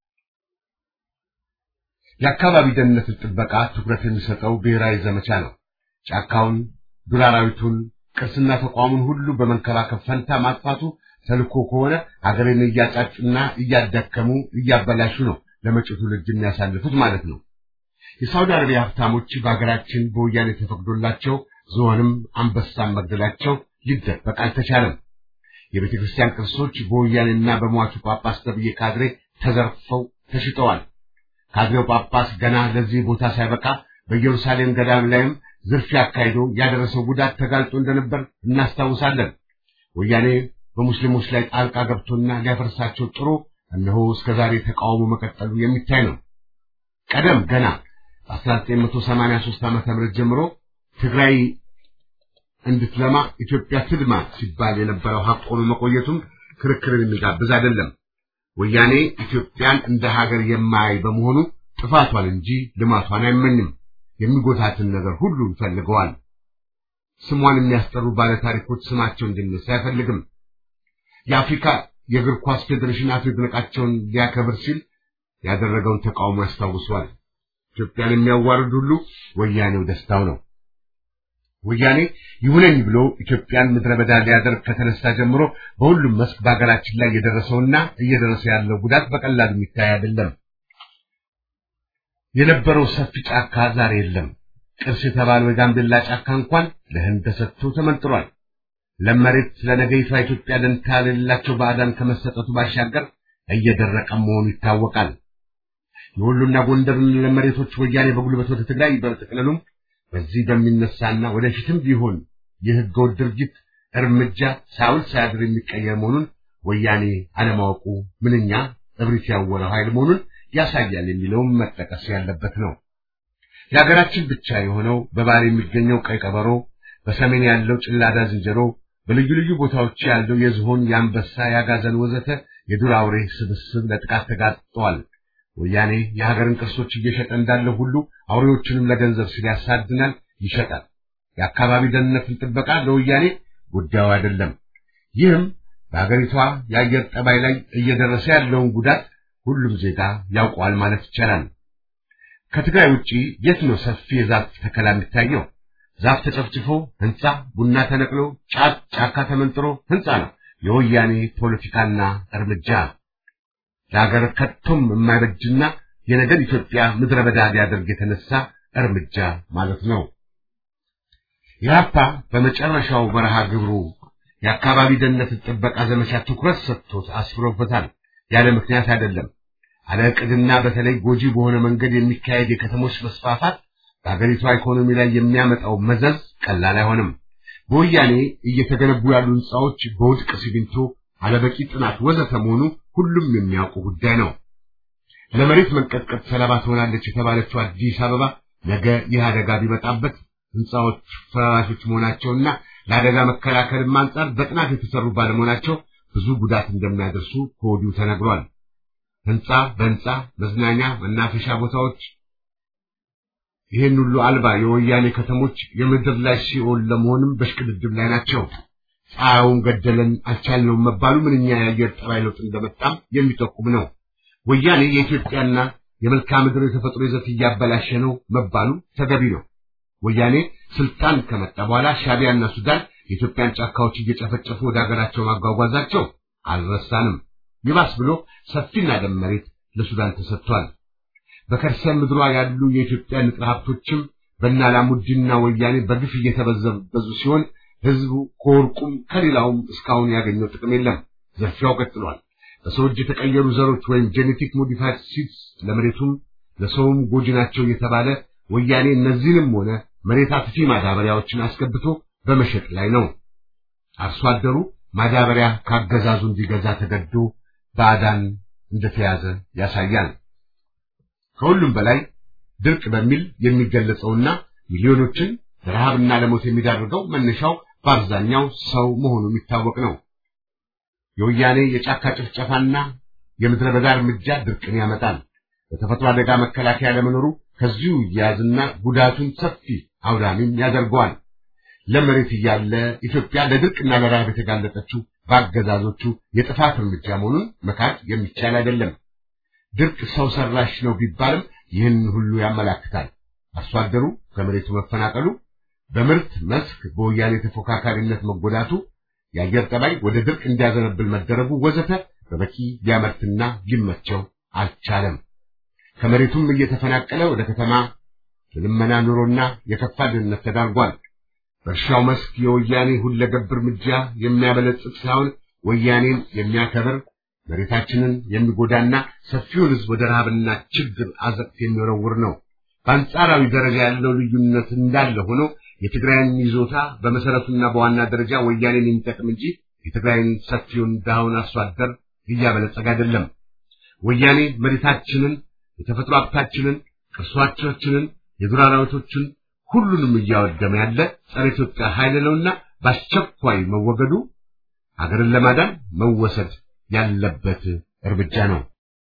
የአካባቢ ደህንነትን ጥበቃ ትኩረት የሚሰጠው ብሔራዊ ዘመቻ ነው። ጫካውን፣ ዱር አራዊቱን፣ ቅርስና ተቋሙን ሁሉ በመንከባከብ ፈንታ ማጥፋቱ ተልኮ ከሆነ አገርን እያጫጩና እያዳከሙ እያበላሹ ነው ለመጪው ትውልድ የሚያሳልፉት ማለት ነው። የሳውዲ አረቢያ ሀብታሞች በሀገራችን በወያኔ ተፈቅዶላቸው ዝሆንም አንበሳን መግደላቸው ሊደበቅ አልተቻለም። የቤተ ክርስቲያን ቅርሶች በወያኔና በሟቹ ጳጳስ ተብዬ ካድሬ ተዘርፈው ተሽጠዋል። ካድሬው ጳጳስ ገና ለዚህ ቦታ ሳይበቃ በኢየሩሳሌም ገዳም ላይም ዝርፊያ አካሂዶ ያደረሰው ጉዳት ተጋልጦ እንደነበር እናስታውሳለን። ወያኔ በሙስሊሞች ላይ ጣልቃ ገብቶና ሊያፈርሳቸው ጥሮ እነሆ እስከዛሬ ተቃውሞ መቀጠሉ የሚታይ ነው። ቀደም ገና በ1983 ዓ.ም ጀምሮ ትግራይ እንድትለማ ኢትዮጵያ ትድማ ሲባል የነበረው ሀቅ ሆኖ መቆየቱም ክርክርን የሚጋብዝ አይደለም። ወያኔ ኢትዮጵያን እንደ ሀገር የማያይ በመሆኑ ጥፋቷን እንጂ ልማቷን አይመኝም። የሚጎታትን ነገር ሁሉ ይፈልገዋል። ስሟን የሚያስጠሩ ባለታሪኮች ስማቸው እንዲነሳ አይፈልግም። የአፍሪካ የእግር ኳስ ፌዴሬሽን አቶ ይድነቃቸውን ሊያከብር ሲል ያደረገውን ተቃውሞ ያስታውሷል። ኢትዮጵያን የሚያዋርድ ሁሉ ወያኔው ደስታው ነው። ወያኔ ይሁነኝ ብሎ ኢትዮጵያን ምድረ በዳ ሊያደርግ ከተነሳ ጀምሮ በሁሉም መስክ በሀገራችን ላይ የደረሰውና እየደረሰ ያለው ጉዳት በቀላሉ የሚታይ አይደለም። የነበረው ሰፊ ጫካ ዛሬ የለም። ቅርስ የተባለው የጋምቤላ ጫካ እንኳን ለህንድ ተሰጥቶ ተመንጥሯል። ለመሬት ለነገይቷ ኢትዮጵያ ደንታ ለሌላቸው ባዕዳን ከመሰጠቱ ባሻገር እየደረቀ መሆኑ ይታወቃል። የወሎና ጎንደርን ለመሬቶች ወያኔ በጉልበት ወደ ትግራይ በጥቅልሉም በዚህ በሚነሳና ወደፊትም ቢሆን የህገወጥ ድርጊት እርምጃ ሳውል ሳያድር የሚቀየር መሆኑን ወያኔ አለማወቁ ምንኛ እብሪት ያወረው ኃይል መሆኑን ያሳያል የሚለውም መጠቀስ ያለበት ነው። የሀገራችን ብቻ የሆነው በባህር የሚገኘው ቀይ ቀበሮ፣ በሰሜን ያለው ጭላዳ ዝንጀሮ፣ በልዩ ልዩ ቦታዎች ያለው የዝሆን፣ የአንበሳ፣ የአጋዘን ወዘተ የዱር አውሬ ስብስብ ለጥቃት ተጋጥጠዋል። ወያኔ የሀገርን ቅርሶች እየሸጠ እንዳለ ሁሉ አውሬዎችንም ለገንዘብ ሲል ያሳድናል፣ ይሸጣል። የአካባቢ ደህንነትን ጥበቃ ለወያኔ ጉዳዩ አይደለም። ይህም በሀገሪቷ የአየር ጠባይ ላይ እየደረሰ ያለውን ጉዳት ሁሉም ዜጋ ያውቀዋል ማለት ይቻላል። ከትግራይ ውጪ የት ነው ሰፊ የዛፍ ተከላ የሚታየው? ዛፍ ተጨፍጭፎ ህንፃ፣ ቡና ተነቅሎ፣ ጫት ጫካ ተመንጥሮ ህንፃ ነው የወያኔ ፖለቲካና እርምጃ ለሀገር ከቶም የማይበጅና የነገር ኢትዮጵያ ምድረ በዳ ሊያደርግ የተነሳ እርምጃ ማለት ነው። ኢህአፓ በመጨረሻው በረሃ ግብሩ የአካባቢ ደህንነት ጥበቃ ዘመቻ ትኩረት ሰጥቶት አስፍሮበታል። ያለ ምክንያት አይደለም። አለ ዕቅድና በተለይ ጎጂ በሆነ መንገድ የሚካሄድ የከተሞች መስፋፋት በሀገሪቷ ኢኮኖሚ ላይ የሚያመጣው መዘዝ ቀላል አይሆንም። በወያኔ እየተገነቡ ያሉ ህንፃዎች በውድቅ ሲሚንቶ፣ አለበቂ ጥናት ወዘተ መሆኑ ሁሉም የሚያውቁ ጉዳይ ነው። ለመሬት መንቀጥቀጥ ሰለባ ትሆናለች የተባለችው አዲስ አበባ ነገ ይህ አደጋ ቢመጣበት ህንፃዎች ፈራሾች መሆናቸውና ለአደጋ መከላከልም አንጻር በጥናት የተሰሩ ባለመሆናቸው ብዙ ጉዳት እንደሚያደርሱ ከወዲሁ ተነግሯል። ህንፃ በህንፃ መዝናኛ፣ መናፈሻ ቦታዎች ይህን ሁሉ አልባ የወያኔ ከተሞች የምድር ላይ ሲኦል ለመሆንም በሽቅድድም ላይ ናቸው። ፀሐዩን ገደለን አልቻልነውም መባሉ ምንኛ የአየር ጠባይ ለውጥ እንደመጣም የሚጠቁም ነው። ወያኔ የኢትዮጵያና የመልክዓ ምድር የተፈጥሮ ይዘት እያበላሸ ነው መባሉ ተገቢ ነው። ወያኔ ስልጣን ከመጣ በኋላ ሻቢያና ሱዳን የኢትዮጵያን ጫካዎች እየጨፈጨፉ ወደ ሀገራቸው ማጓጓዛቸው አልረሳንም። ይባስ ብሎ ሰፊና ለም መሬት ለሱዳን ተሰጥቷል። በከርሰ ምድሯ ያሉ የኢትዮጵያ ንጥረ ሀብቶችም በእነ አላሙዲንና ወያኔ በግፍ እየተበዘበዙ ሲሆን ህዝቡ ከወርቁም ከሌላውም እስካሁን ያገኘው ጥቅም የለም። ዘርፊያው ቀጥሏል። በሰው እጅ የተቀየሩ ዘሮች ወይም ጄኔቲክ ሞዲፋይድ ሲድስ ለመሬቱም ለሰውም ጎጂ ናቸው እየተባለ ወያኔ እነዚህንም ሆነ መሬት አጥፊ ማዳበሪያዎችን አስገብቶ በመሸጥ ላይ ነው። አርሶ አደሩ ማዳበሪያ ካገዛዙ እንዲገዛ ተገዶ ባዕዳን እንደተያዘ ያሳያል። ከሁሉም በላይ ድርቅ በሚል የሚገለጸውና ሚሊዮኖችን ለረሃብና ለሞት የሚዳርገው መነሻው በአብዛኛው ሰው መሆኑ የሚታወቅ ነው። የወያኔ የጫካ ጭፍጨፋና የምድረ በዳ እርምጃ ድርቅን ያመጣል። በተፈጥሮ አደጋ መከላከያ ለመኖሩ ከዚሁ እያያዝና ጉዳቱን ሰፊ አውዳሚም ያደርገዋል። ለመሬት እያለ ኢትዮጵያ ለድርቅና ለረሃብ የተጋለጠችው በአገዛዞቹ የጥፋት እርምጃ መሆኑን መካድ የሚቻል አይደለም። ድርቅ ሰው ሰራሽ ነው ቢባልም ይህን ሁሉ ያመላክታል። አርሶ አደሩ ከመሬቱ መፈናቀሉ፣ በምርት መስክ በወያኔ ተፎካካሪነት መጎዳቱ፣ የአየር ጠባይ ወደ ድርቅ እንዲያዘነብል መደረጉ ወዘተ በበቂ ሊያመርትና ሊመቸው አልቻለም። ከመሬቱም እየተፈናቀለ ወደ ከተማ የልመና ኑሮና የከፋ ድህነት ተዳርጓል። በእርሻው መስክ የወያኔ ሁለገብ እርምጃ የሚያበለጽግ ሳይሆን ወያኔን የሚያከብር መሬታችንን የሚጎዳና ሰፊውን ሕዝብ ወደ ረሃብና ችግር አዘቅት የሚወረውር ነው። በአንጻራዊ ደረጃ ያለው ልዩነት እንዳለ ሆኖ የትግራይን ይዞታ በመሰረቱና በዋና ደረጃ ወያኔን የሚጠቅም እንጂ የትግራይን ሰፊውን ድሃውን አርሶ አደር እያበለጸገ አይደለም። ወያኔ መሬታችንን፣ የተፈጥሮ ሀብታችንን፣ ቅርሶቻችንን፣ የዱር አራዊቶችን ሁሉንም እያወደመ ያለ ጸረ ኢትዮጵያ ኃይል ነውና በአስቸኳይ መወገዱ ሀገርን ለማዳን መወሰድ ያለበት እርምጃ ነው።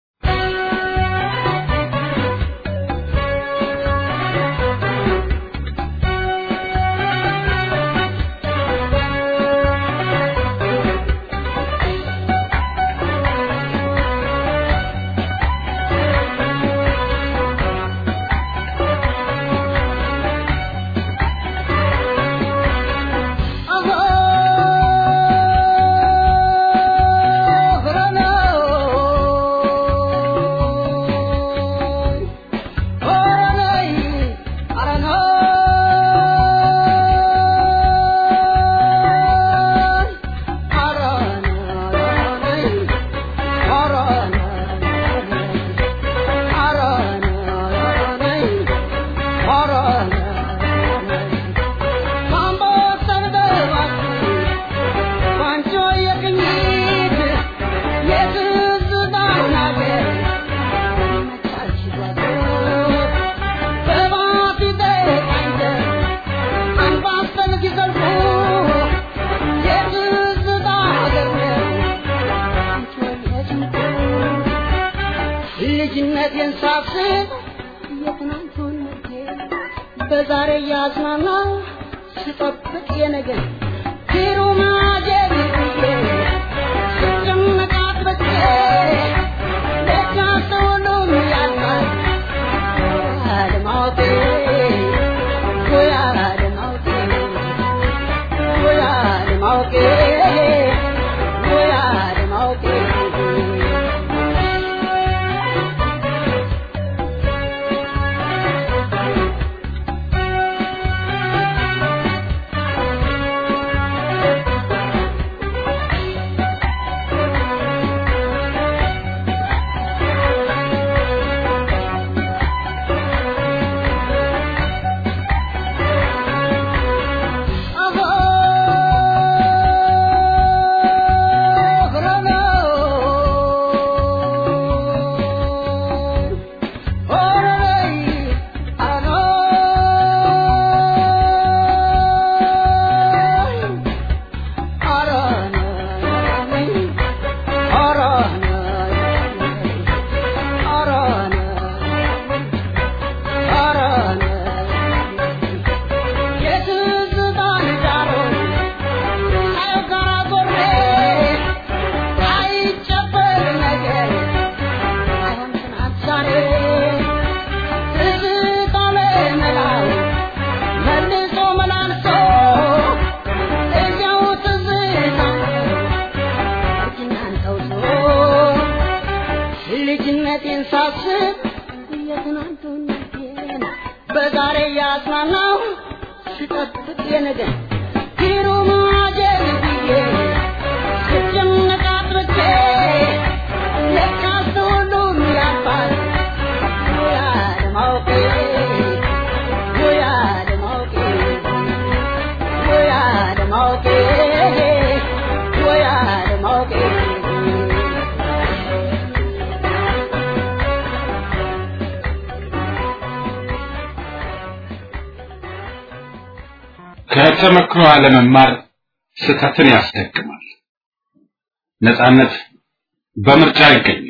ልጅነቴን ሳስብ የትናንቱን በዛሬ እያዝናና ስጠብቅ የነገር ፊሩማጀር ስጨነቃት በቼ ደጃ ሁሉም ያልቃል አለማወቄ ጎያ አለማወቄ ጎያ አለማወቄ ጎያ አለማወቄ ልጅነቴን ሳስብ የትናንቱን በዛሬ ያጽናናው ስጠብቅ የነገ ፊሩማ ጀልብዬ ስጨነቅ አጥርቼ ለካስ ሁሉም ያልፋል ወይ አለማወቄ ወይ አለማወቄ ወይ አለማወቄ ወይ አለማወቄ ከተመክሮ አለመማር ስህተትን ያስደግማል። ነጻነት በምርጫ አይገኝም።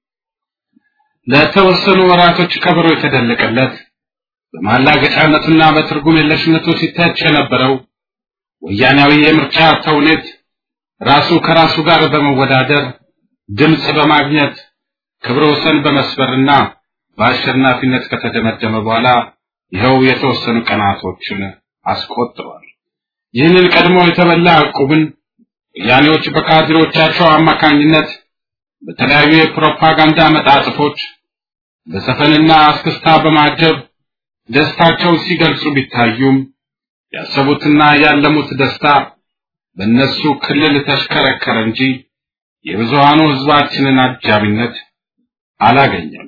ለተወሰኑ ወራቶች ከበሮ የተደለቀለት በማላገጫነቱና በትርጉም የለሽነቱ ሲተች የነበረው ወያናዊ የምርጫ ተውኔት ራሱ ከራሱ ጋር በመወዳደር ድምፅ በማግኘት ክብረ ወሰን በመስበርና በአሸናፊነት ከተደመደመ በኋላ ይኸው የተወሰኑ ቀናቶችን አስቆጥሯል። ይህንን ቀድሞ የተበላ ዕቁብን ወያኔዎች በካድሬዎቻቸው አማካኝነት በተለያዩ የፕሮፓጋንዳ መጣጥፎች በዘፈንና አስክስታ በማጀብ ደስታቸውን ሲገልጹ ቢታዩም ያሰቡትና ያለሙት ደስታ በእነሱ ክልል ተሽከረከረ እንጂ የብዙሃኑ ሕዝባችንን አጃቢነት አላገኘም።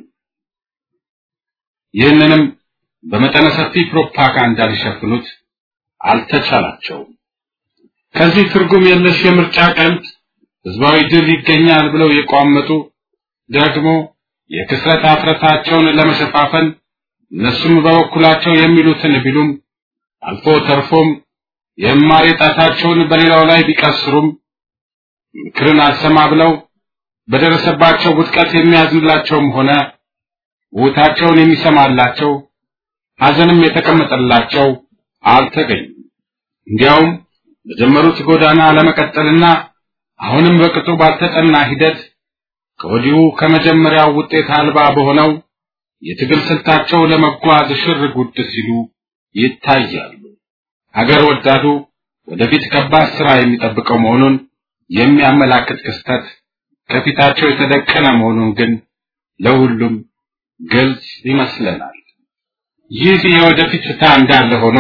ይህንንም በመጠነ ሰፊ ፕሮፓጋንዳ ሊሸፍኑት አልተቻላቸውም። ከዚህ ትርጉም የለሽ የምርጫ ቀልድ ህዝባዊ ድል ይገኛል ብለው የቋመጡ ደግሞ የክስረት አፍረታቸውን ለመሸፋፈን እነሱም በበኩላቸው የሚሉትን ቢሉም አልፎ ተርፎም የማሪ ጣታቸውን በሌላው ላይ ቢቀስሩም ምክርን አልሰማ ብለው በደረሰባቸው ውድቀት የሚያዝንላቸውም ሆነ ውታቸውን የሚሰማላቸው ሐዘንም የተቀመጠላቸው አልተገኙም። እንዲያውም በጀመሩት ጎዳና ለመቀጠልና አሁንም በቅጡ ባልተጠና ሂደት ከወዲሁ ከመጀመሪያው ውጤት አልባ በሆነው የትግል ስልታቸው ለመጓዝ ሽር ጉድ ሲሉ ይታያሉ። ሀገር ወዳዱ ወደፊት ከባድ ስራ የሚጠብቀው መሆኑን የሚያመላክት ክስተት ከፊታቸው የተደቀነ መሆኑን ግን ለሁሉም ግልጽ ይመስለናል። ይህ የወደፊት ፍታ እንዳለ ሆኖ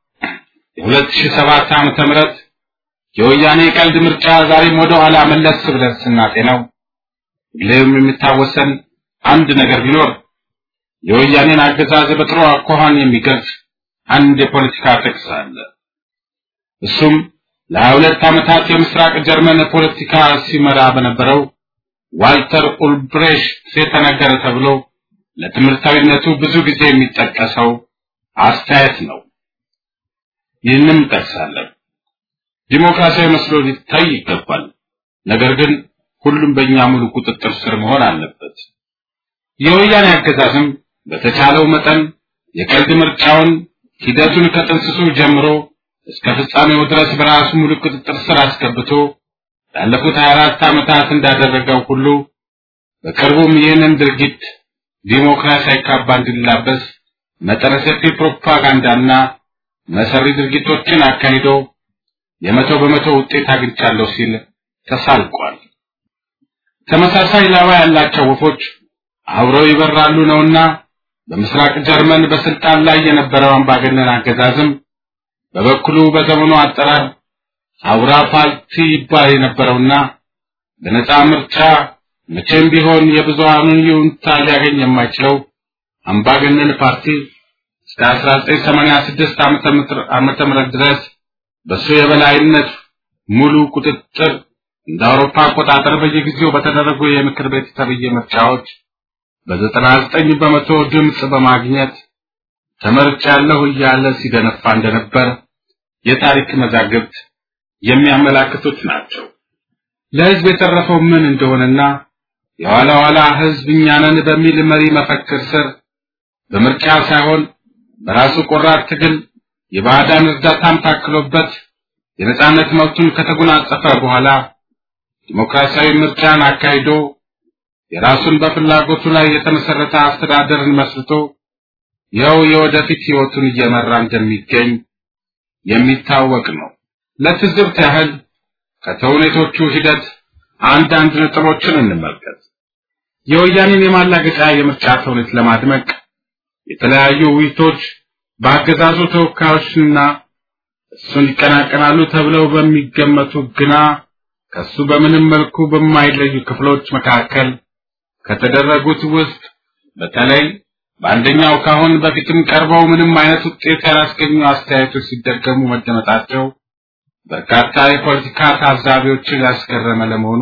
የ2007 ዓመተ ምህረት የወያኔ ቀልድ ምርጫ ዛሬም ወደ ኋላ መለስ ብለን ስናጤነው ሁሌም የሚታወሰን አንድ ነገር ቢኖር የወያኔን አገዛዝ በጥሩ አኳኋን የሚገልጽ አንድ የፖለቲካ ጥቅስ አለ። እሱም ለሀያ ሁለት ዓመታት የምስራቅ ጀርመን ፖለቲካ ሲመራ በነበረው ዋልተር ኡልብሬሽት የተነገረ ተብሎ ለትምህርታዊነቱ ብዙ ጊዜ የሚጠቀሰው አስተያየት ነው። ይህንም ጠቅሳለን። ዲሞክራሲያዊ መስሎ ሊታይ ይገባል። ነገር ግን ሁሉም በእኛ ሙሉ ቁጥጥር ስር መሆን አለበት። የወያኔ አገዛዝም በተቻለው መጠን የቀልድ ምርጫውን ሂደቱን ከጥንስሱ ጀምሮ እስከ ፍጻሜው ድረስ በራሱ ሙሉ ቁጥጥር ስር አስገብቶ ላለፉት 24 ዓመታት እንዳደረገው ሁሉ በቅርቡም ይህንን ድርጊት ዲሞክራሲያዊ ካባ እንዲላበስ መጠነ ሰፊ ፕሮፓጋንዳና መሰሪ ድርጊቶችን አካሂዶ የመቶ በመቶ ውጤት አግኝቻለሁ ሲል ተሳልቋል። ተመሳሳይ ላባ ያላቸው ወፎች አብረው ይበራሉ ነውና በምስራቅ ጀርመን በስልጣን ላይ የነበረው አምባገነን አገዛዝም በበኩሉ በዘመኑ አጠራር አውራ ፓርቲ ይባል የነበረውና በነፃ ምርጫ መቼም ቢሆን የብዙሃኑን ይሁንታ ሊያገኝ የማይችለው አምባገነን ፓርቲ እስከ 1986 ዓመተ ምህረት ድረስ በሱ የበላይነት ሙሉ ቁጥጥር እንደ አውሮፓ አቆጣጠር በየጊዜው በተደረጉ የምክር ቤት ተብዬ ምርጫዎች በዘጠና ዘጠኝ በመቶ ድምፅ በማግኘት ተመርጫለሁ እያለ ሲደነፋ እንደነበር የታሪክ መዛግብት የሚያመላክቱት ናቸው። ለሕዝብ የተረፈው ምን እንደሆነና የኋላ ኋላ ሕዝብ እኛ ነን በሚል መሪ መፈክር ስር በምርጫ ሳይሆን በራሱ ቆራጥ ትግል የባዕዳን እርዳታም ታክሎበት የነጻነት መብቱን ከተጎናጸፈ በኋላ ዲሞክራሲያዊ ምርጫን አካሂዶ የራሱን በፍላጎቱ ላይ የተመሰረተ አስተዳደርን መስርቶ ይኸው የወደፊት ሕይወቱን እየመራ እንደሚገኝ የሚታወቅ ነው። ለትዝብት ያህል ከተውኔቶቹ ሂደት አንዳንድ ነጥቦችን እንመልከት። የወያኔን የማላገጫ የምርጫ ተውኔት ለማድመቅ የተለያዩ ውይይቶች በአገዛዙ ተወካዮችና እሱን ይቀናቀናሉ ተብለው በሚገመቱ ግና ከሱ በምንም መልኩ በማይለዩ ክፍሎች መካከል ከተደረጉት ውስጥ በተለይ በአንደኛው ካሁን በፊትም ቀርበው ምንም አይነት ውጤት ያላስገኙ አስተያየቶች ሲደገሙ መደመጣቸው በርካታ የፖለቲካ ታዛቢዎችን ያስገረመ ለመሆኑ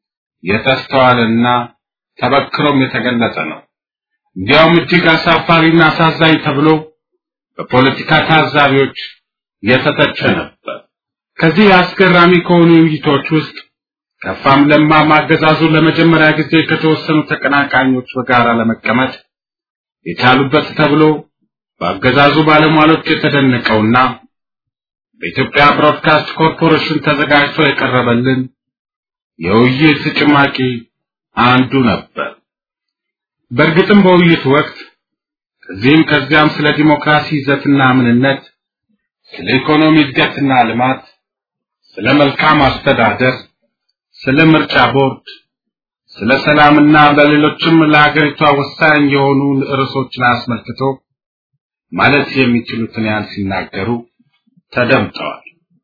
የተስተዋለና ተበክሮም የተገለጸ ነው። እንዲያውም እጅግ አሳፋሪና አሳዛኝ ተብሎ በፖለቲካ ታዛቢዎች የተተቸ ነበር። ከዚህ አስገራሚ ከሆኑ ውይይቶች ውስጥ ከፋም ለማም አገዛዙ ለመጀመሪያ ጊዜ ከተወሰኑ ተቀናቃኞች በጋራ ለመቀመጥ የቻሉበት ተብሎ በአገዛዙ ባለሟሎች የተደነቀውና በኢትዮጵያ ብሮድካስት ኮርፖሬሽን ተዘጋጅቶ የቀረበልን የውይይት ጭማቂ አንዱ ነበር። በእርግጥም በውይይቱ ወቅት ከዚህም ከዚያም ስለ ዲሞክራሲ ይዘትና ምንነት፣ ስለ ኢኮኖሚ እድገትና ልማት፣ ስለ መልካም አስተዳደር፣ ስለ ምርጫ ቦርድ፣ ስለ ሰላምና በሌሎችም ለሀገሪቷ ወሳኝ የሆኑ ርዕሶችን አስመልክቶ ማለት የሚችሉትን ያህል ሲናገሩ ተደምጠዋል።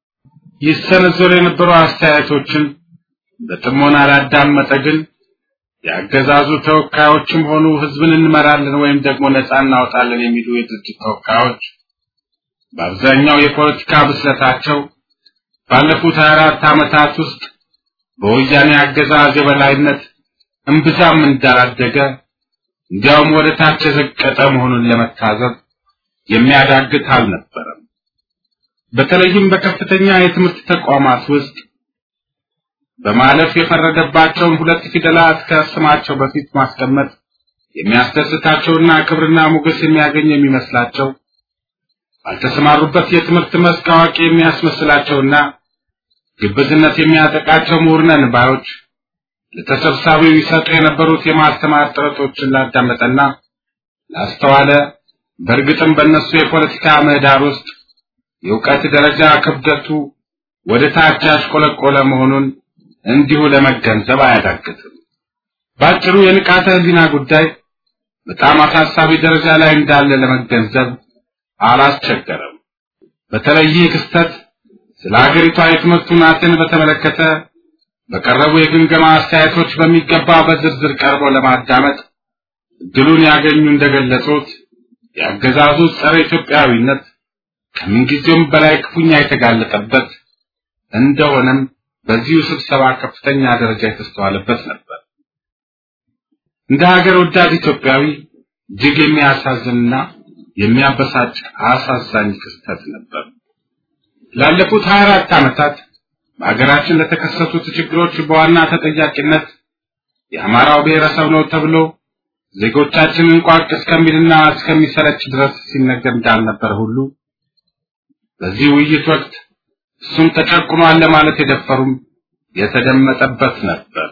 ይሰነዘሩ የነበሩ አስተያየቶችን በጥሞና ላዳመጠ ግን የአገዛዙ ተወካዮችም ሆኑ ህዝብን እንመራለን ወይም ደግሞ ነፃ እናወጣለን የሚሉ የድርጅት ተወካዮች በአብዛኛው የፖለቲካ ብስለታቸው ባለፉት 24 ዓመታት ውስጥ በወያኔ አገዛዝ የበላይነት እምብዛም እንዳላደገ እንዲያውም ወደ ታች የዘቀጠ መሆኑን ለመታዘብ የሚያዳግት አልነበረም። በተለይም በከፍተኛ የትምህርት ተቋማት ውስጥ በማለፍ የፈረደባቸውን ሁለት ፊደላት ከስማቸው በፊት ማስቀመጥ የሚያስደስታቸውና ክብርና ሞገስ የሚያገኝ የሚመስላቸው ባልተሰማሩበት የትምህርት መስክ አዋቂ የሚያስመስላቸውና ግብዝነት የሚያጠቃቸው ምሁር ነን ባዮች ለተሰብሳቢው ይሰጡ የነበሩት የማስተማር ጥረቶችን ላዳመጠና ላስተዋለ በእርግጥም በእነሱ የፖለቲካ ምህዳር ውስጥ የእውቀት ደረጃ ክብደቱ ወደ ታች ያሽቆለቆለ መሆኑን እንዲሁ ለመገንዘብ አያዳግትም። ባጭሩ የንቃተ ህሊና ጉዳይ በጣም አሳሳቢ ደረጃ ላይ እንዳለ ለመገንዘብ አላስቸገረም። በተለይ ይህ ክስተት ስለ ሀገሪቷ የትምህርት ሁናትን በተመለከተ በቀረቡ የግምገማ አስተያየቶች በሚገባ በዝርዝር ቀርቦ ለማዳመጥ እድሉን ያገኙ እንደገለጹት የአገዛዙ ጸረ ኢትዮጵያዊነት ከምንጊዜውም በላይ ክፉኛ የተጋለጠበት እንደሆነም በዚሁ ስብሰባ ከፍተኛ ደረጃ የተስተዋለበት ነበር። እንደ ሀገር ወዳድ ኢትዮጵያዊ እጅግ የሚያሳዝንና የሚያበሳጭ አሳዛኝ ክስተት ነበር። ላለፉት 24 ዓመታት በሀገራችን ለተከሰቱት ችግሮች በዋና ተጠያቂነት የአማራው ብሔረሰብ ነው ተብሎ ዜጎቻችንን ቋቅ እስከሚልና እስከሚሰለች ድረስ ሲነገር እንዳልነበር ሁሉ በዚህ ውይይት ወቅት እሱም ተጨቁኗል ለማለት የደፈሩም የተደመጠበት ነበር።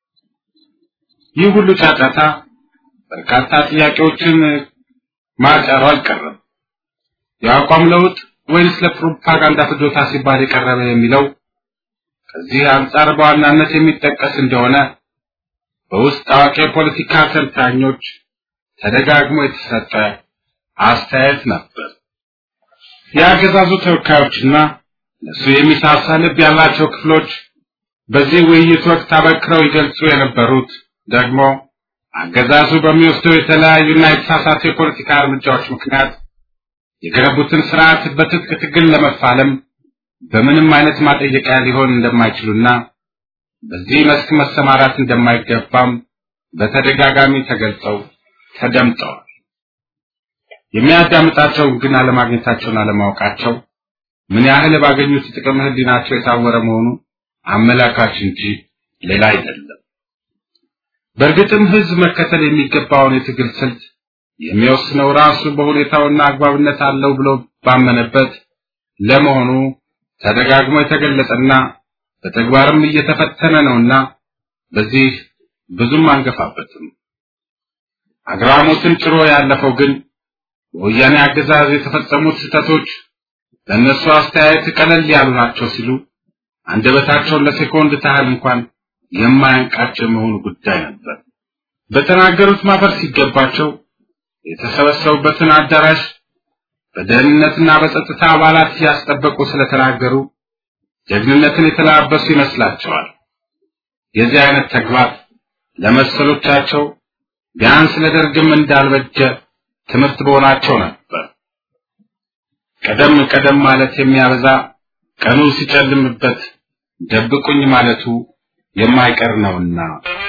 ይህ ሁሉ ጫጫታ በርካታ ጥያቄዎችን ማጫሩ አልቀረም። የአቋም ለውጥ ወይንስ ለፕሮፓጋንዳ ፍጆታ ሲባል የቀረበ የሚለው ከዚህ አንጻር በዋናነት የሚጠቀስ እንደሆነ በውስጥ አዋቂ የፖለቲካ ተንታኞች ተደጋግሞ የተሰጠ አስተያየት ነበር። የአገዛዙ ተወካዮችና ለሱ የሚሳሳ ልብ ያላቸው ክፍሎች በዚህ ውይይት ወቅት አበክረው ይገልጹ የነበሩት ደግሞ አገዛዙ በሚወስደው የተለያዩና የተሳሳቱ የፖለቲካ እርምጃዎች ምክንያት የገነቡትን ስርዓት በትጥቅ ትግል ለመፋለም በምንም አይነት ማጠየቂያ ሊሆን እንደማይችሉና በዚህ መስክ መሰማራት እንደማይገባም በተደጋጋሚ ተገልጸው ተደምጠዋል። የሚያዳምጣቸውን ግን አለማግኘታቸውን አለማወቃቸው ምን ያህል ባገኙት ጥቅም ህሊናቸው የታወረ መሆኑ አመላካች እንጂ ሌላ አይደለም። በእርግጥም ህዝብ መከተል የሚገባውን የትግል ስልት የሚወስነው ራሱ በሁኔታውና አግባብነት አለው ብሎ ባመነበት ለመሆኑ ተደጋግሞ የተገለጸና በተግባርም እየተፈተነ ነውና በዚህ ብዙም አንገፋበትም። አግራሞትን ጭሮ ያለፈው ግን በወያኔ አገዛዝ የተፈጸሙት ስህተቶች ለእነሱ አስተያየት ቀለል ያሉ ናቸው ሲሉ አንደበታቸውን ለሴኮንድ ታህል እንኳን የማያንቃቸው መሆኑ ጉዳይ ነበር። በተናገሩት ማፈር ሲገባቸው የተሰበሰቡበትን አዳራሽ በደህንነትና በጸጥታ አባላት እያስጠበቁ ስለተናገሩ ጀግንነትን የተላበሱ ይመስላቸዋል። የዚህ አይነት ተግባር ለመሰሎቻቸው ቢያንስ ለደርግም እንዳልበጀ ትምህርት በሆናቸው ነበር። ቀደም ቀደም ማለት የሚያበዛ ቀኑ ሲጨልምበት ደብቁኝ ማለቱ የማይቀር ነውና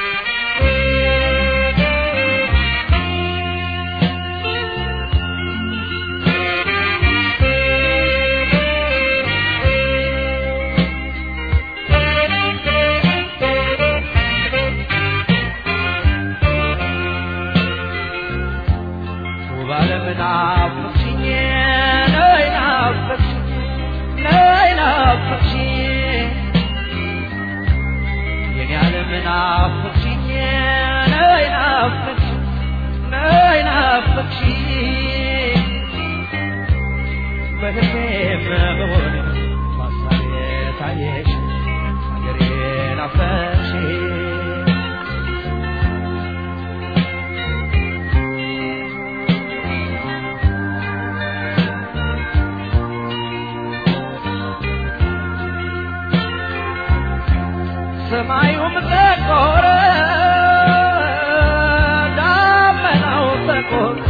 ሰማዩም ጠቆረ፣ ደመናው ተቆጣ፣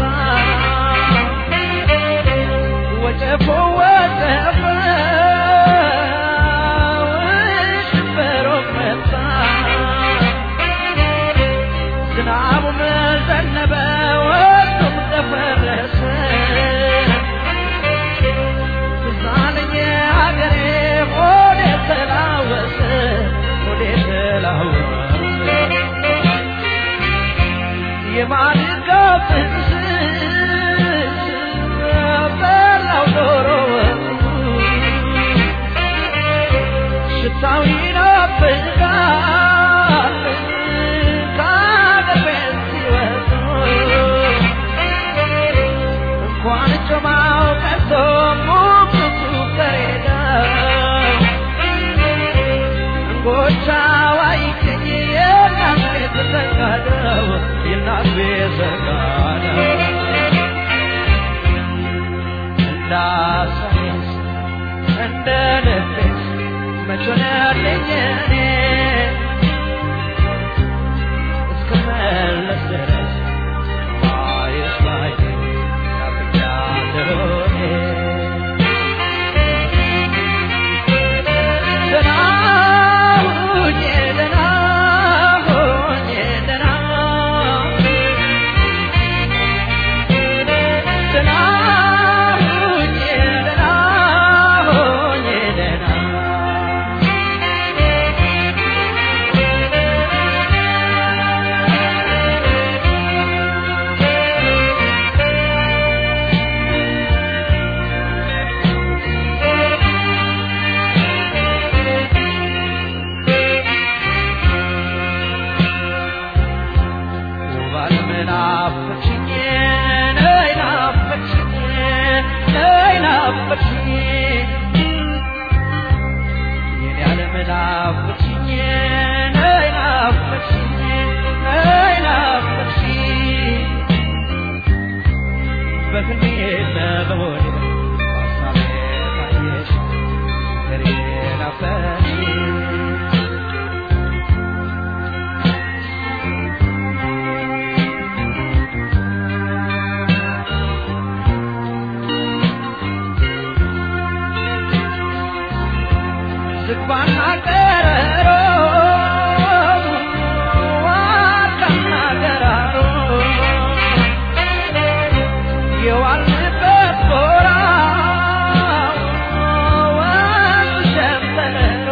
ወጨፎ ወጨፈ፣ ሽንበሮም መጣ፣ ዝናቡም ዘነበ፣ ወቅቱም ደፈረሰ። ትዝ አለኝ ሀገሬ ሆዴ ተላወሰ ሆዴ ተላወሰ የማድጋው ጥቅስ በላው ዶሮ ወጡ ሽታው ይናፍቃል ከአገር ቤት ሲወጡ እንኳን ጮማው ቀርቶ ሙቅቱ ከሬዳው እንጎቻው አይገኝ የእናት ቤት ዘጋደው የእናት ቤት ዘጋደው እንዳሰሜስ እንደ ልቤስ መች ሆነልኝ እኔ እስክመለስ ድረስ ማየት ላይ ናፍቄያለሁ እኔ። ደህና ሁኜ ደህና ሁኜ ደህና ደህና ሁኜ ደህና ሁኜ ደህና ዝግባና ቀረሮ ዋርካና ገራሮ የዋልንበት ጎራ ወንዝ ሸንተረሮ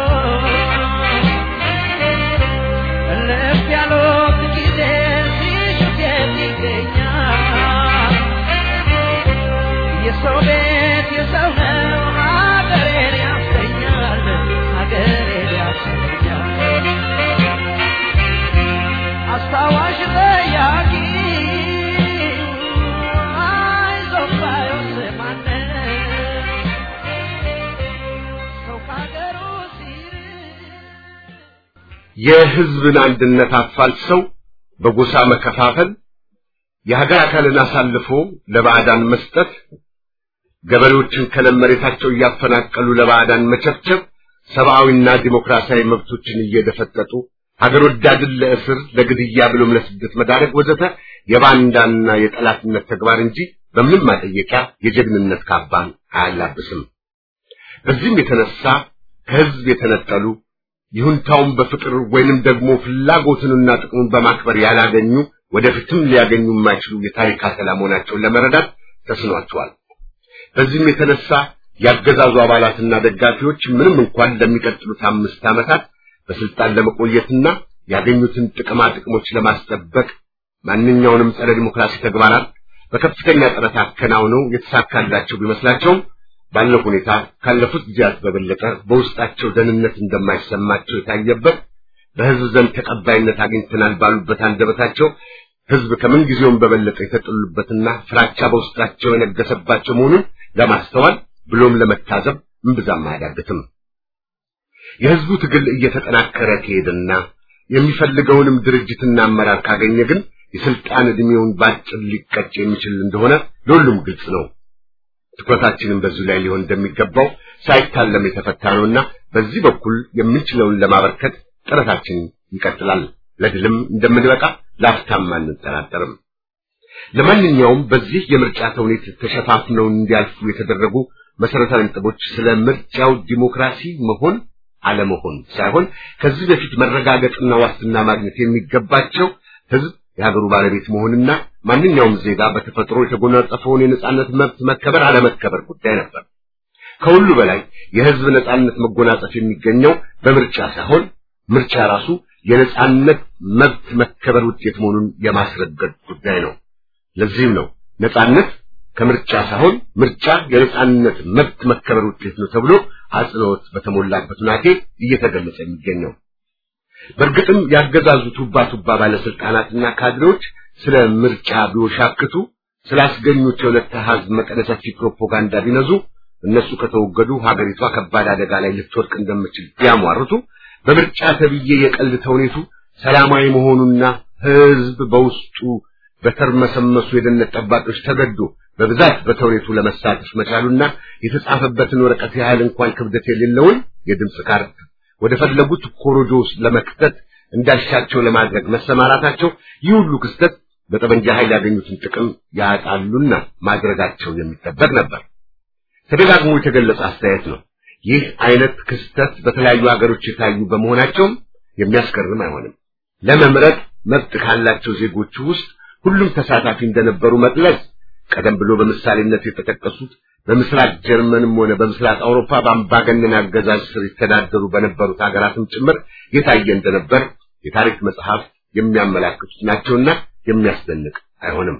እልፍ ያሉት ጊዜ ሲሹት የት ይገኛል የሰው ቤት የሰው ነው ሀገሬን ያሰኛል ሀገሬን ያሰኛል አስታዋሽ ጠያቂ አይዞህ ባዮስ ማነው ሰው ከሀገሩ ሲርቅ የህዝብን አንድነት አፋልሰው በጎሳ መከፋፈል፣ የሀገር አካልን አሳልፎ ለባዕዳን መስጠት፣ ገበሬዎችን ከለም መሬታቸው እያፈናቀሉ ለባዕዳን መቸብቸብ፣ ሰብአዊና ዲሞክራሲያዊ መብቶችን እየደፈጠጡ ሀገር ወዳድን ለእስር ለግድያ ብሎም ለስደት መዳረግ ወዘተ የባንዳና የጠላትነት ተግባር እንጂ በምንም ማጠየቂያ የጀግንነት ካባን አያላብስም። በዚህም የተነሳ ከህዝብ የተነጠሉ ይሁንታውን በፍቅር ወይንም ደግሞ ፍላጎትንና ጥቅሙን በማክበር ያላገኙ ወደፊትም ሊያገኙ የማይችሉ የታሪክ አተላ መሆናቸውን ለመረዳት ተስኗቸዋል። በዚህም የተነሳ ያገዛዙ አባላትና ደጋፊዎች ምንም እንኳን ለሚቀጥሉት አምስት ዓመታት በስልጣን ለመቆየትና ያገኙትን ጥቅማ ጥቅሞች ለማስጠበቅ ማንኛውንም ጸረ ዲሞክራሲ ተግባራት በከፍተኛ ጥረት አከናውነው የተሳካላቸው ቢመስላቸውም ባለው ሁኔታ ካለፉት ጊዜያት በበለጠ በውስጣቸው ደህንነት እንደማይሰማቸው የታየበት በህዝብ ዘንድ ተቀባይነት አግኝተናል ባሉበት አንደበታቸው ህዝብ ከምን ጊዜውም በበለጠ የተጠሉበትና ፍራቻ በውስጣቸው የነገሰባቸው መሆኑን ለማስተዋል ብሎም ለመታዘብ እምብዛም አያዳግትም። የህዝቡ ትግል እየተጠናከረ ከሄደና የሚፈልገውንም ድርጅትና አመራር ካገኘ ግን የስልጣን ዕድሜውን ባጭር ሊቀጭ የሚችል እንደሆነ ለሁሉም ግልጽ ነው። ትኩረታችንን በዚሁ ላይ ሊሆን እንደሚገባው ሳይታለም የተፈታ ነውና በዚህ በኩል የምንችለውን ለማበርከት ጥረታችን ይቀጥላል። ለድልም እንደምንበቃ ላፍታም አንጠራጠርም። ለማንኛውም በዚህ የምርጫ ተውኔት ተሸፋፍነው እንዲያልፉ የተደረጉ መሰረታዊ ነጥቦች ስለ ምርጫው ዲሞክራሲ መሆን አለመሆን ሳይሆን ከዚህ በፊት መረጋገጥና ዋስትና ማግኘት የሚገባቸው ህዝብ የሀገሩ ባለቤት መሆንና ማንኛውም ዜጋ በተፈጥሮ የተጎናጸፈውን የነጻነት መብት መከበር አለመከበር ጉዳይ ነበር። ከሁሉ በላይ የህዝብ ነጻነት መጎናጸፍ የሚገኘው በምርጫ ሳይሆን ምርጫ ራሱ የነጻነት መብት መከበር ውጤት መሆኑን የማስረገጥ ጉዳይ ነው። ለዚህም ነው ነጻነት ከምርጫ ሳይሆን ምርጫ የነጻነት መብት መከበር ውጤት ነው ተብሎ አጽንኦት በተሞላበት ሁናቴ እየተገለጸ የሚገኘው። በእርግጥም ያገዛዙ ቱባ ቱባ ባለስልጣናትና ካድሬዎች ስለ ምርጫ ቢወሻክቱ ስላስገኙት የሁለት አሃዝ መጠነ ሰፊ ፕሮፓጋንዳ ቢነዙ እነሱ ከተወገዱ ሀገሪቷ ከባድ አደጋ ላይ ልትወድቅ እንደምችል ቢያሟርቱ በምርጫ ተብዬ የቀልድ ተውኔቱ ሰላማዊ መሆኑና ህዝብ በውስጡ በተርመሰመሱ የደህንነት ጠባቂዎች ተገዶ በብዛት በተውኔቱ ለመሳተፍ መቻሉና የተጻፈበትን ወረቀት ያህል እንኳን ክብደት የሌለውን የድምፅ ካርድ ወደ ፈለጉት ኮሮጆ ውስጥ ለመክተት እንዳሻቸው ለማድረግ መሰማራታቸው ይህ ሁሉ ክስተት በጠመንጃ ኃይል ያገኙትን ጥቅም ያጣሉና ማድረጋቸው የሚጠበቅ ነበር። ተደጋግሞ የተገለጸ አስተያየት ነው። ይህ አይነት ክስተት በተለያዩ ሀገሮች የታዩ በመሆናቸውም የሚያስገርም አይሆንም። ለመምረጥ መብት ካላቸው ዜጎች ውስጥ ሁሉም ተሳታፊ እንደነበሩ መግለጽ ቀደም ብሎ በምሳሌነት የተጠቀሱት በምስራቅ ጀርመንም ሆነ በምስራቅ አውሮፓ በአምባገነን አገዛዝ ስር ይተዳደሩ በነበሩት ሀገራትም ጭምር የታየ እንደነበር የታሪክ መጽሐፍ የሚያመላክቱት ናቸውና የሚያስደንቅ አይሆንም።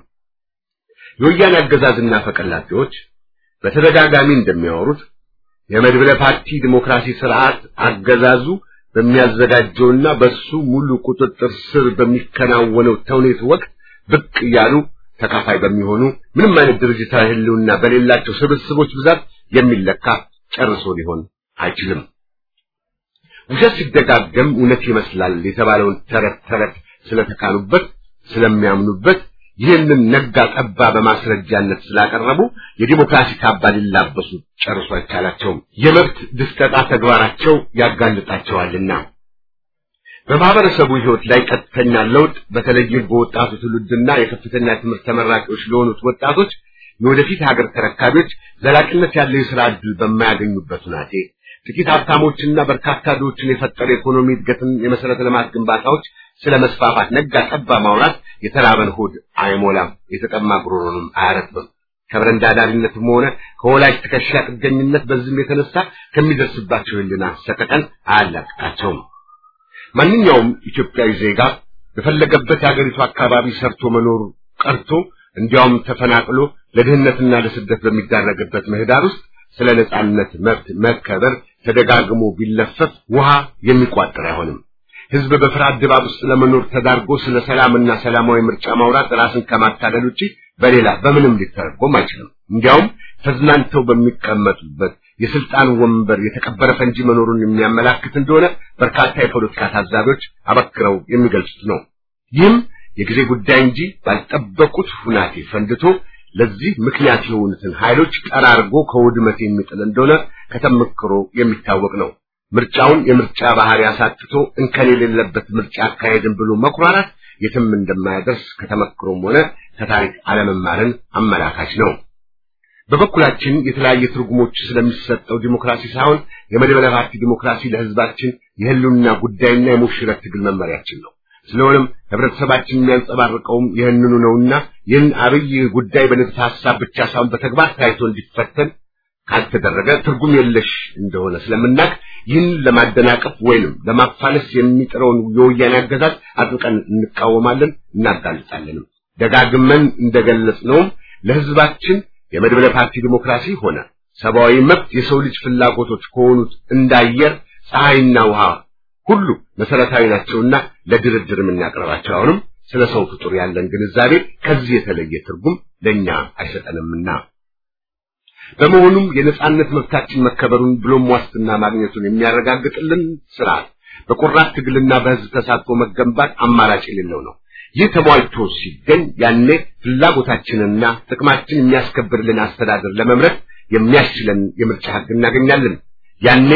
የወያኔ አገዛዝና ፈቀላጤዎች በተደጋጋሚ እንደሚያወሩት የመድብለ ፓርቲ ዲሞክራሲ ስርዓት አገዛዙ በሚያዘጋጀውና በሱ ሙሉ ቁጥጥር ስር በሚከናወነው ተውኔት ወቅት ብቅ እያሉ ተካፋይ በሚሆኑ ምንም አይነት ድርጅታዊ ህልውና በሌላቸው ስብስቦች ብዛት የሚለካ ጨርሶ ሊሆን አይችልም። ውሸት ሲደጋገም እውነት ይመስላል የተባለውን ተረት ተረት ስለተካኑበት ስለሚያምኑበት ይህንን ነጋ ጠባ በማስረጃነት ስላቀረቡ የዲሞክራሲ ካባ ሊላበሱ ጨርሶ አይቻላቸውም። የመብት ድስጠጣ ተግባራቸው ያጋልጣቸዋልና በማህበረሰቡ ህይወት ላይ ቀጥተኛ ለውጥ በተለይም በወጣቱ ትውልድና የከፍተኛ ትምህርት ተመራቂዎች ለሆኑት ወጣቶች የወደፊት ሀገር ተረካቢዎች ዘላቂነት ያለው የሥራ ዕድል በማያገኙበት ሁናቴ ጥቂት ሀብታሞችና በርካታ ድሆችን የፈጠረ ኢኮኖሚ እድገትን የመሰረተ ልማት ግንባታዎች ስለ መስፋፋት ነጋ ጠባ ማውራት የተራበን ሆድ አይሞላም፣ የተጠማ ጉሮሮንም አያረጥብም። ከበረንዳ ዳሪነትም ሆነ ከወላጅ ትከሻ ጥገኝነት በዚህም የተነሳ ከሚደርስባቸው ህልና ሰቀቀን አያላቅቃቸውም። ማንኛውም ኢትዮጵያዊ ዜጋ በፈለገበት የአገሪቱ አካባቢ ሰርቶ መኖር ቀርቶ እንዲያውም ተፈናቅሎ ለድህነትና ለስደት በሚዳረግበት ምህዳር ውስጥ ስለ ነጻነት መብት መከበር ተደጋግሞ ቢለፈፍ ውሃ የሚቋጥር አይሆንም። ህዝብ በፍርሃት ድባብ ውስጥ ለመኖር ተዳርጎ ስለ ሰላምና ሰላማዊ ምርጫ ማውራት ራስን ከማታለል ውጪ በሌላ በምንም ሊተረጎም አይችልም። እንዲያውም ተዝናንተው በሚቀመጡበት የስልጣን ወንበር የተቀበረ ፈንጂ መኖሩን የሚያመላክት እንደሆነ በርካታ የፖለቲካ ታዛቢዎች አበክረው የሚገልጹት ነው። ይህም የጊዜ ጉዳይ እንጂ ባልጠበቁት ሁናቴ ፈንድቶ ለዚህ ምክንያት የሆኑትን ኃይሎች ጠራርጎ ከውድመት የሚጥል እንደሆነ ከተመክሮ የሚታወቅ ነው። ምርጫውን የምርጫ ባህሪ አሳጥቶ እንከን የሌለበት ምርጫ አካሄድን ብሎ መኩራራት የትም እንደማያደርስ ከተመክሮም ሆነ ከታሪክ አለመማርን አመላካች ነው። በበኩላችን የተለያየ ትርጉሞች ስለሚሰጠው ዲሞክራሲ ሳይሆን የመድበለ ፓርቲ ዲሞክራሲ ለሕዝባችን የህልውና ጉዳይና የሙሽረት ትግል መመሪያችን ነው። ስለሆነም ህብረተሰባችን የሚያንጸባርቀውም ይህንኑ ነውና ይህን አብይ ጉዳይ በንድፈ ሐሳብ ብቻ ሳይሆን በተግባር ታይቶ እንዲፈተን ካልተደረገ ትርጉም የለሽ እንደሆነ ስለምናቅ ይህን ለማደናቀፍ ወይንም ለማፋለስ የሚጥረውን የወያኔ አገዛዝ አጥብቀን እንቃወማለን፣ እናጋልጣለንም። ደጋግመን እንደገለጽነውም ለህዝባችን የመድበለ ፓርቲ ዲሞክራሲ ሆነ ሰብአዊ መብት የሰው ልጅ ፍላጎቶች ከሆኑት እንዳየር ፀሐይና ውሃ ሁሉ መሰረታዊ ናቸውና ለድርድር የምናቀርባቸው አሁንም ስለ ሰው ፍጡር ያለን ግንዛቤ ከዚህ የተለየ ትርጉም ለኛ አይሰጠንምና በመሆኑም የነጻነት መብታችን መከበሩን ብሎም ዋስትና ማግኘቱን የሚያረጋግጥልን ስርዓት በቆራት ትግልና በህዝብ ተሳትፎ መገንባት አማራጭ የሌለው ነው። ይህ ተሟልቶ ሲገኝ ያኔ ፍላጎታችንና ጥቅማችን የሚያስከብርልን አስተዳደር ለመምረጥ የሚያስችለን የምርጫ ህግ እናገኛለን። ያኔ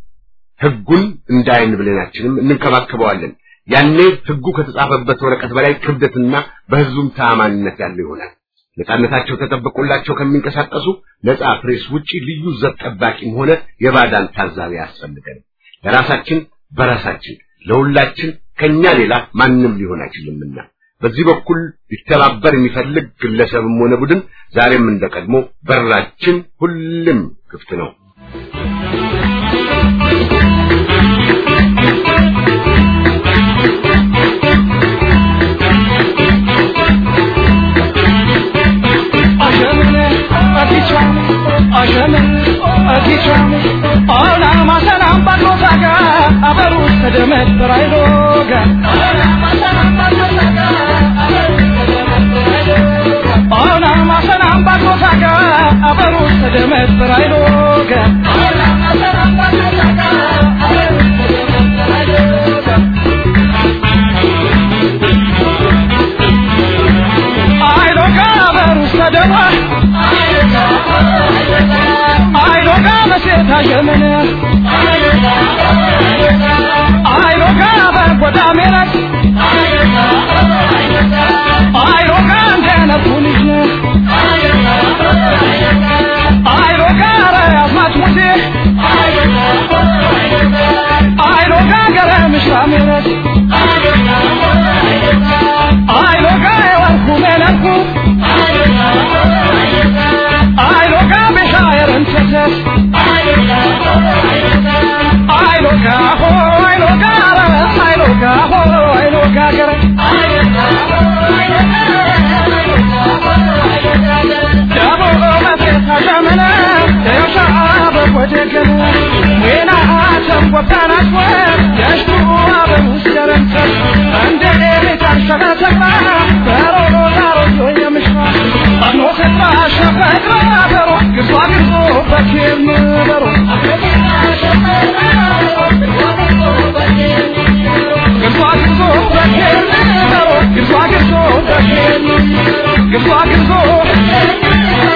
ህጉን እንደ አይን ብሌናችንም እንንከባከበዋለን። ያኔ ህጉ ከተጻፈበት ወረቀት በላይ ክብደትና በህዝቡም ተአማኒነት ያለው ይሆናል። ነጻነታቸው ተጠብቆላቸው ከሚንቀሳቀሱ ነጻ ፕሬስ ውጪ ልዩ ዘብ ጠባቂም ሆነ የባዳን ታዛቢ ያስፈልገን። ለራሳችን በራሳችን ለሁላችን ከኛ ሌላ ማንም ሊሆን አይችልምና በዚህ በኩል ሊተባበር የሚፈልግ ግለሰብም ሆነ ቡድን ዛሬም እንደቀድሞ በራችን ሁሉም ክፍት ነው።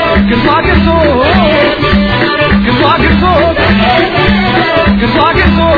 Good luck,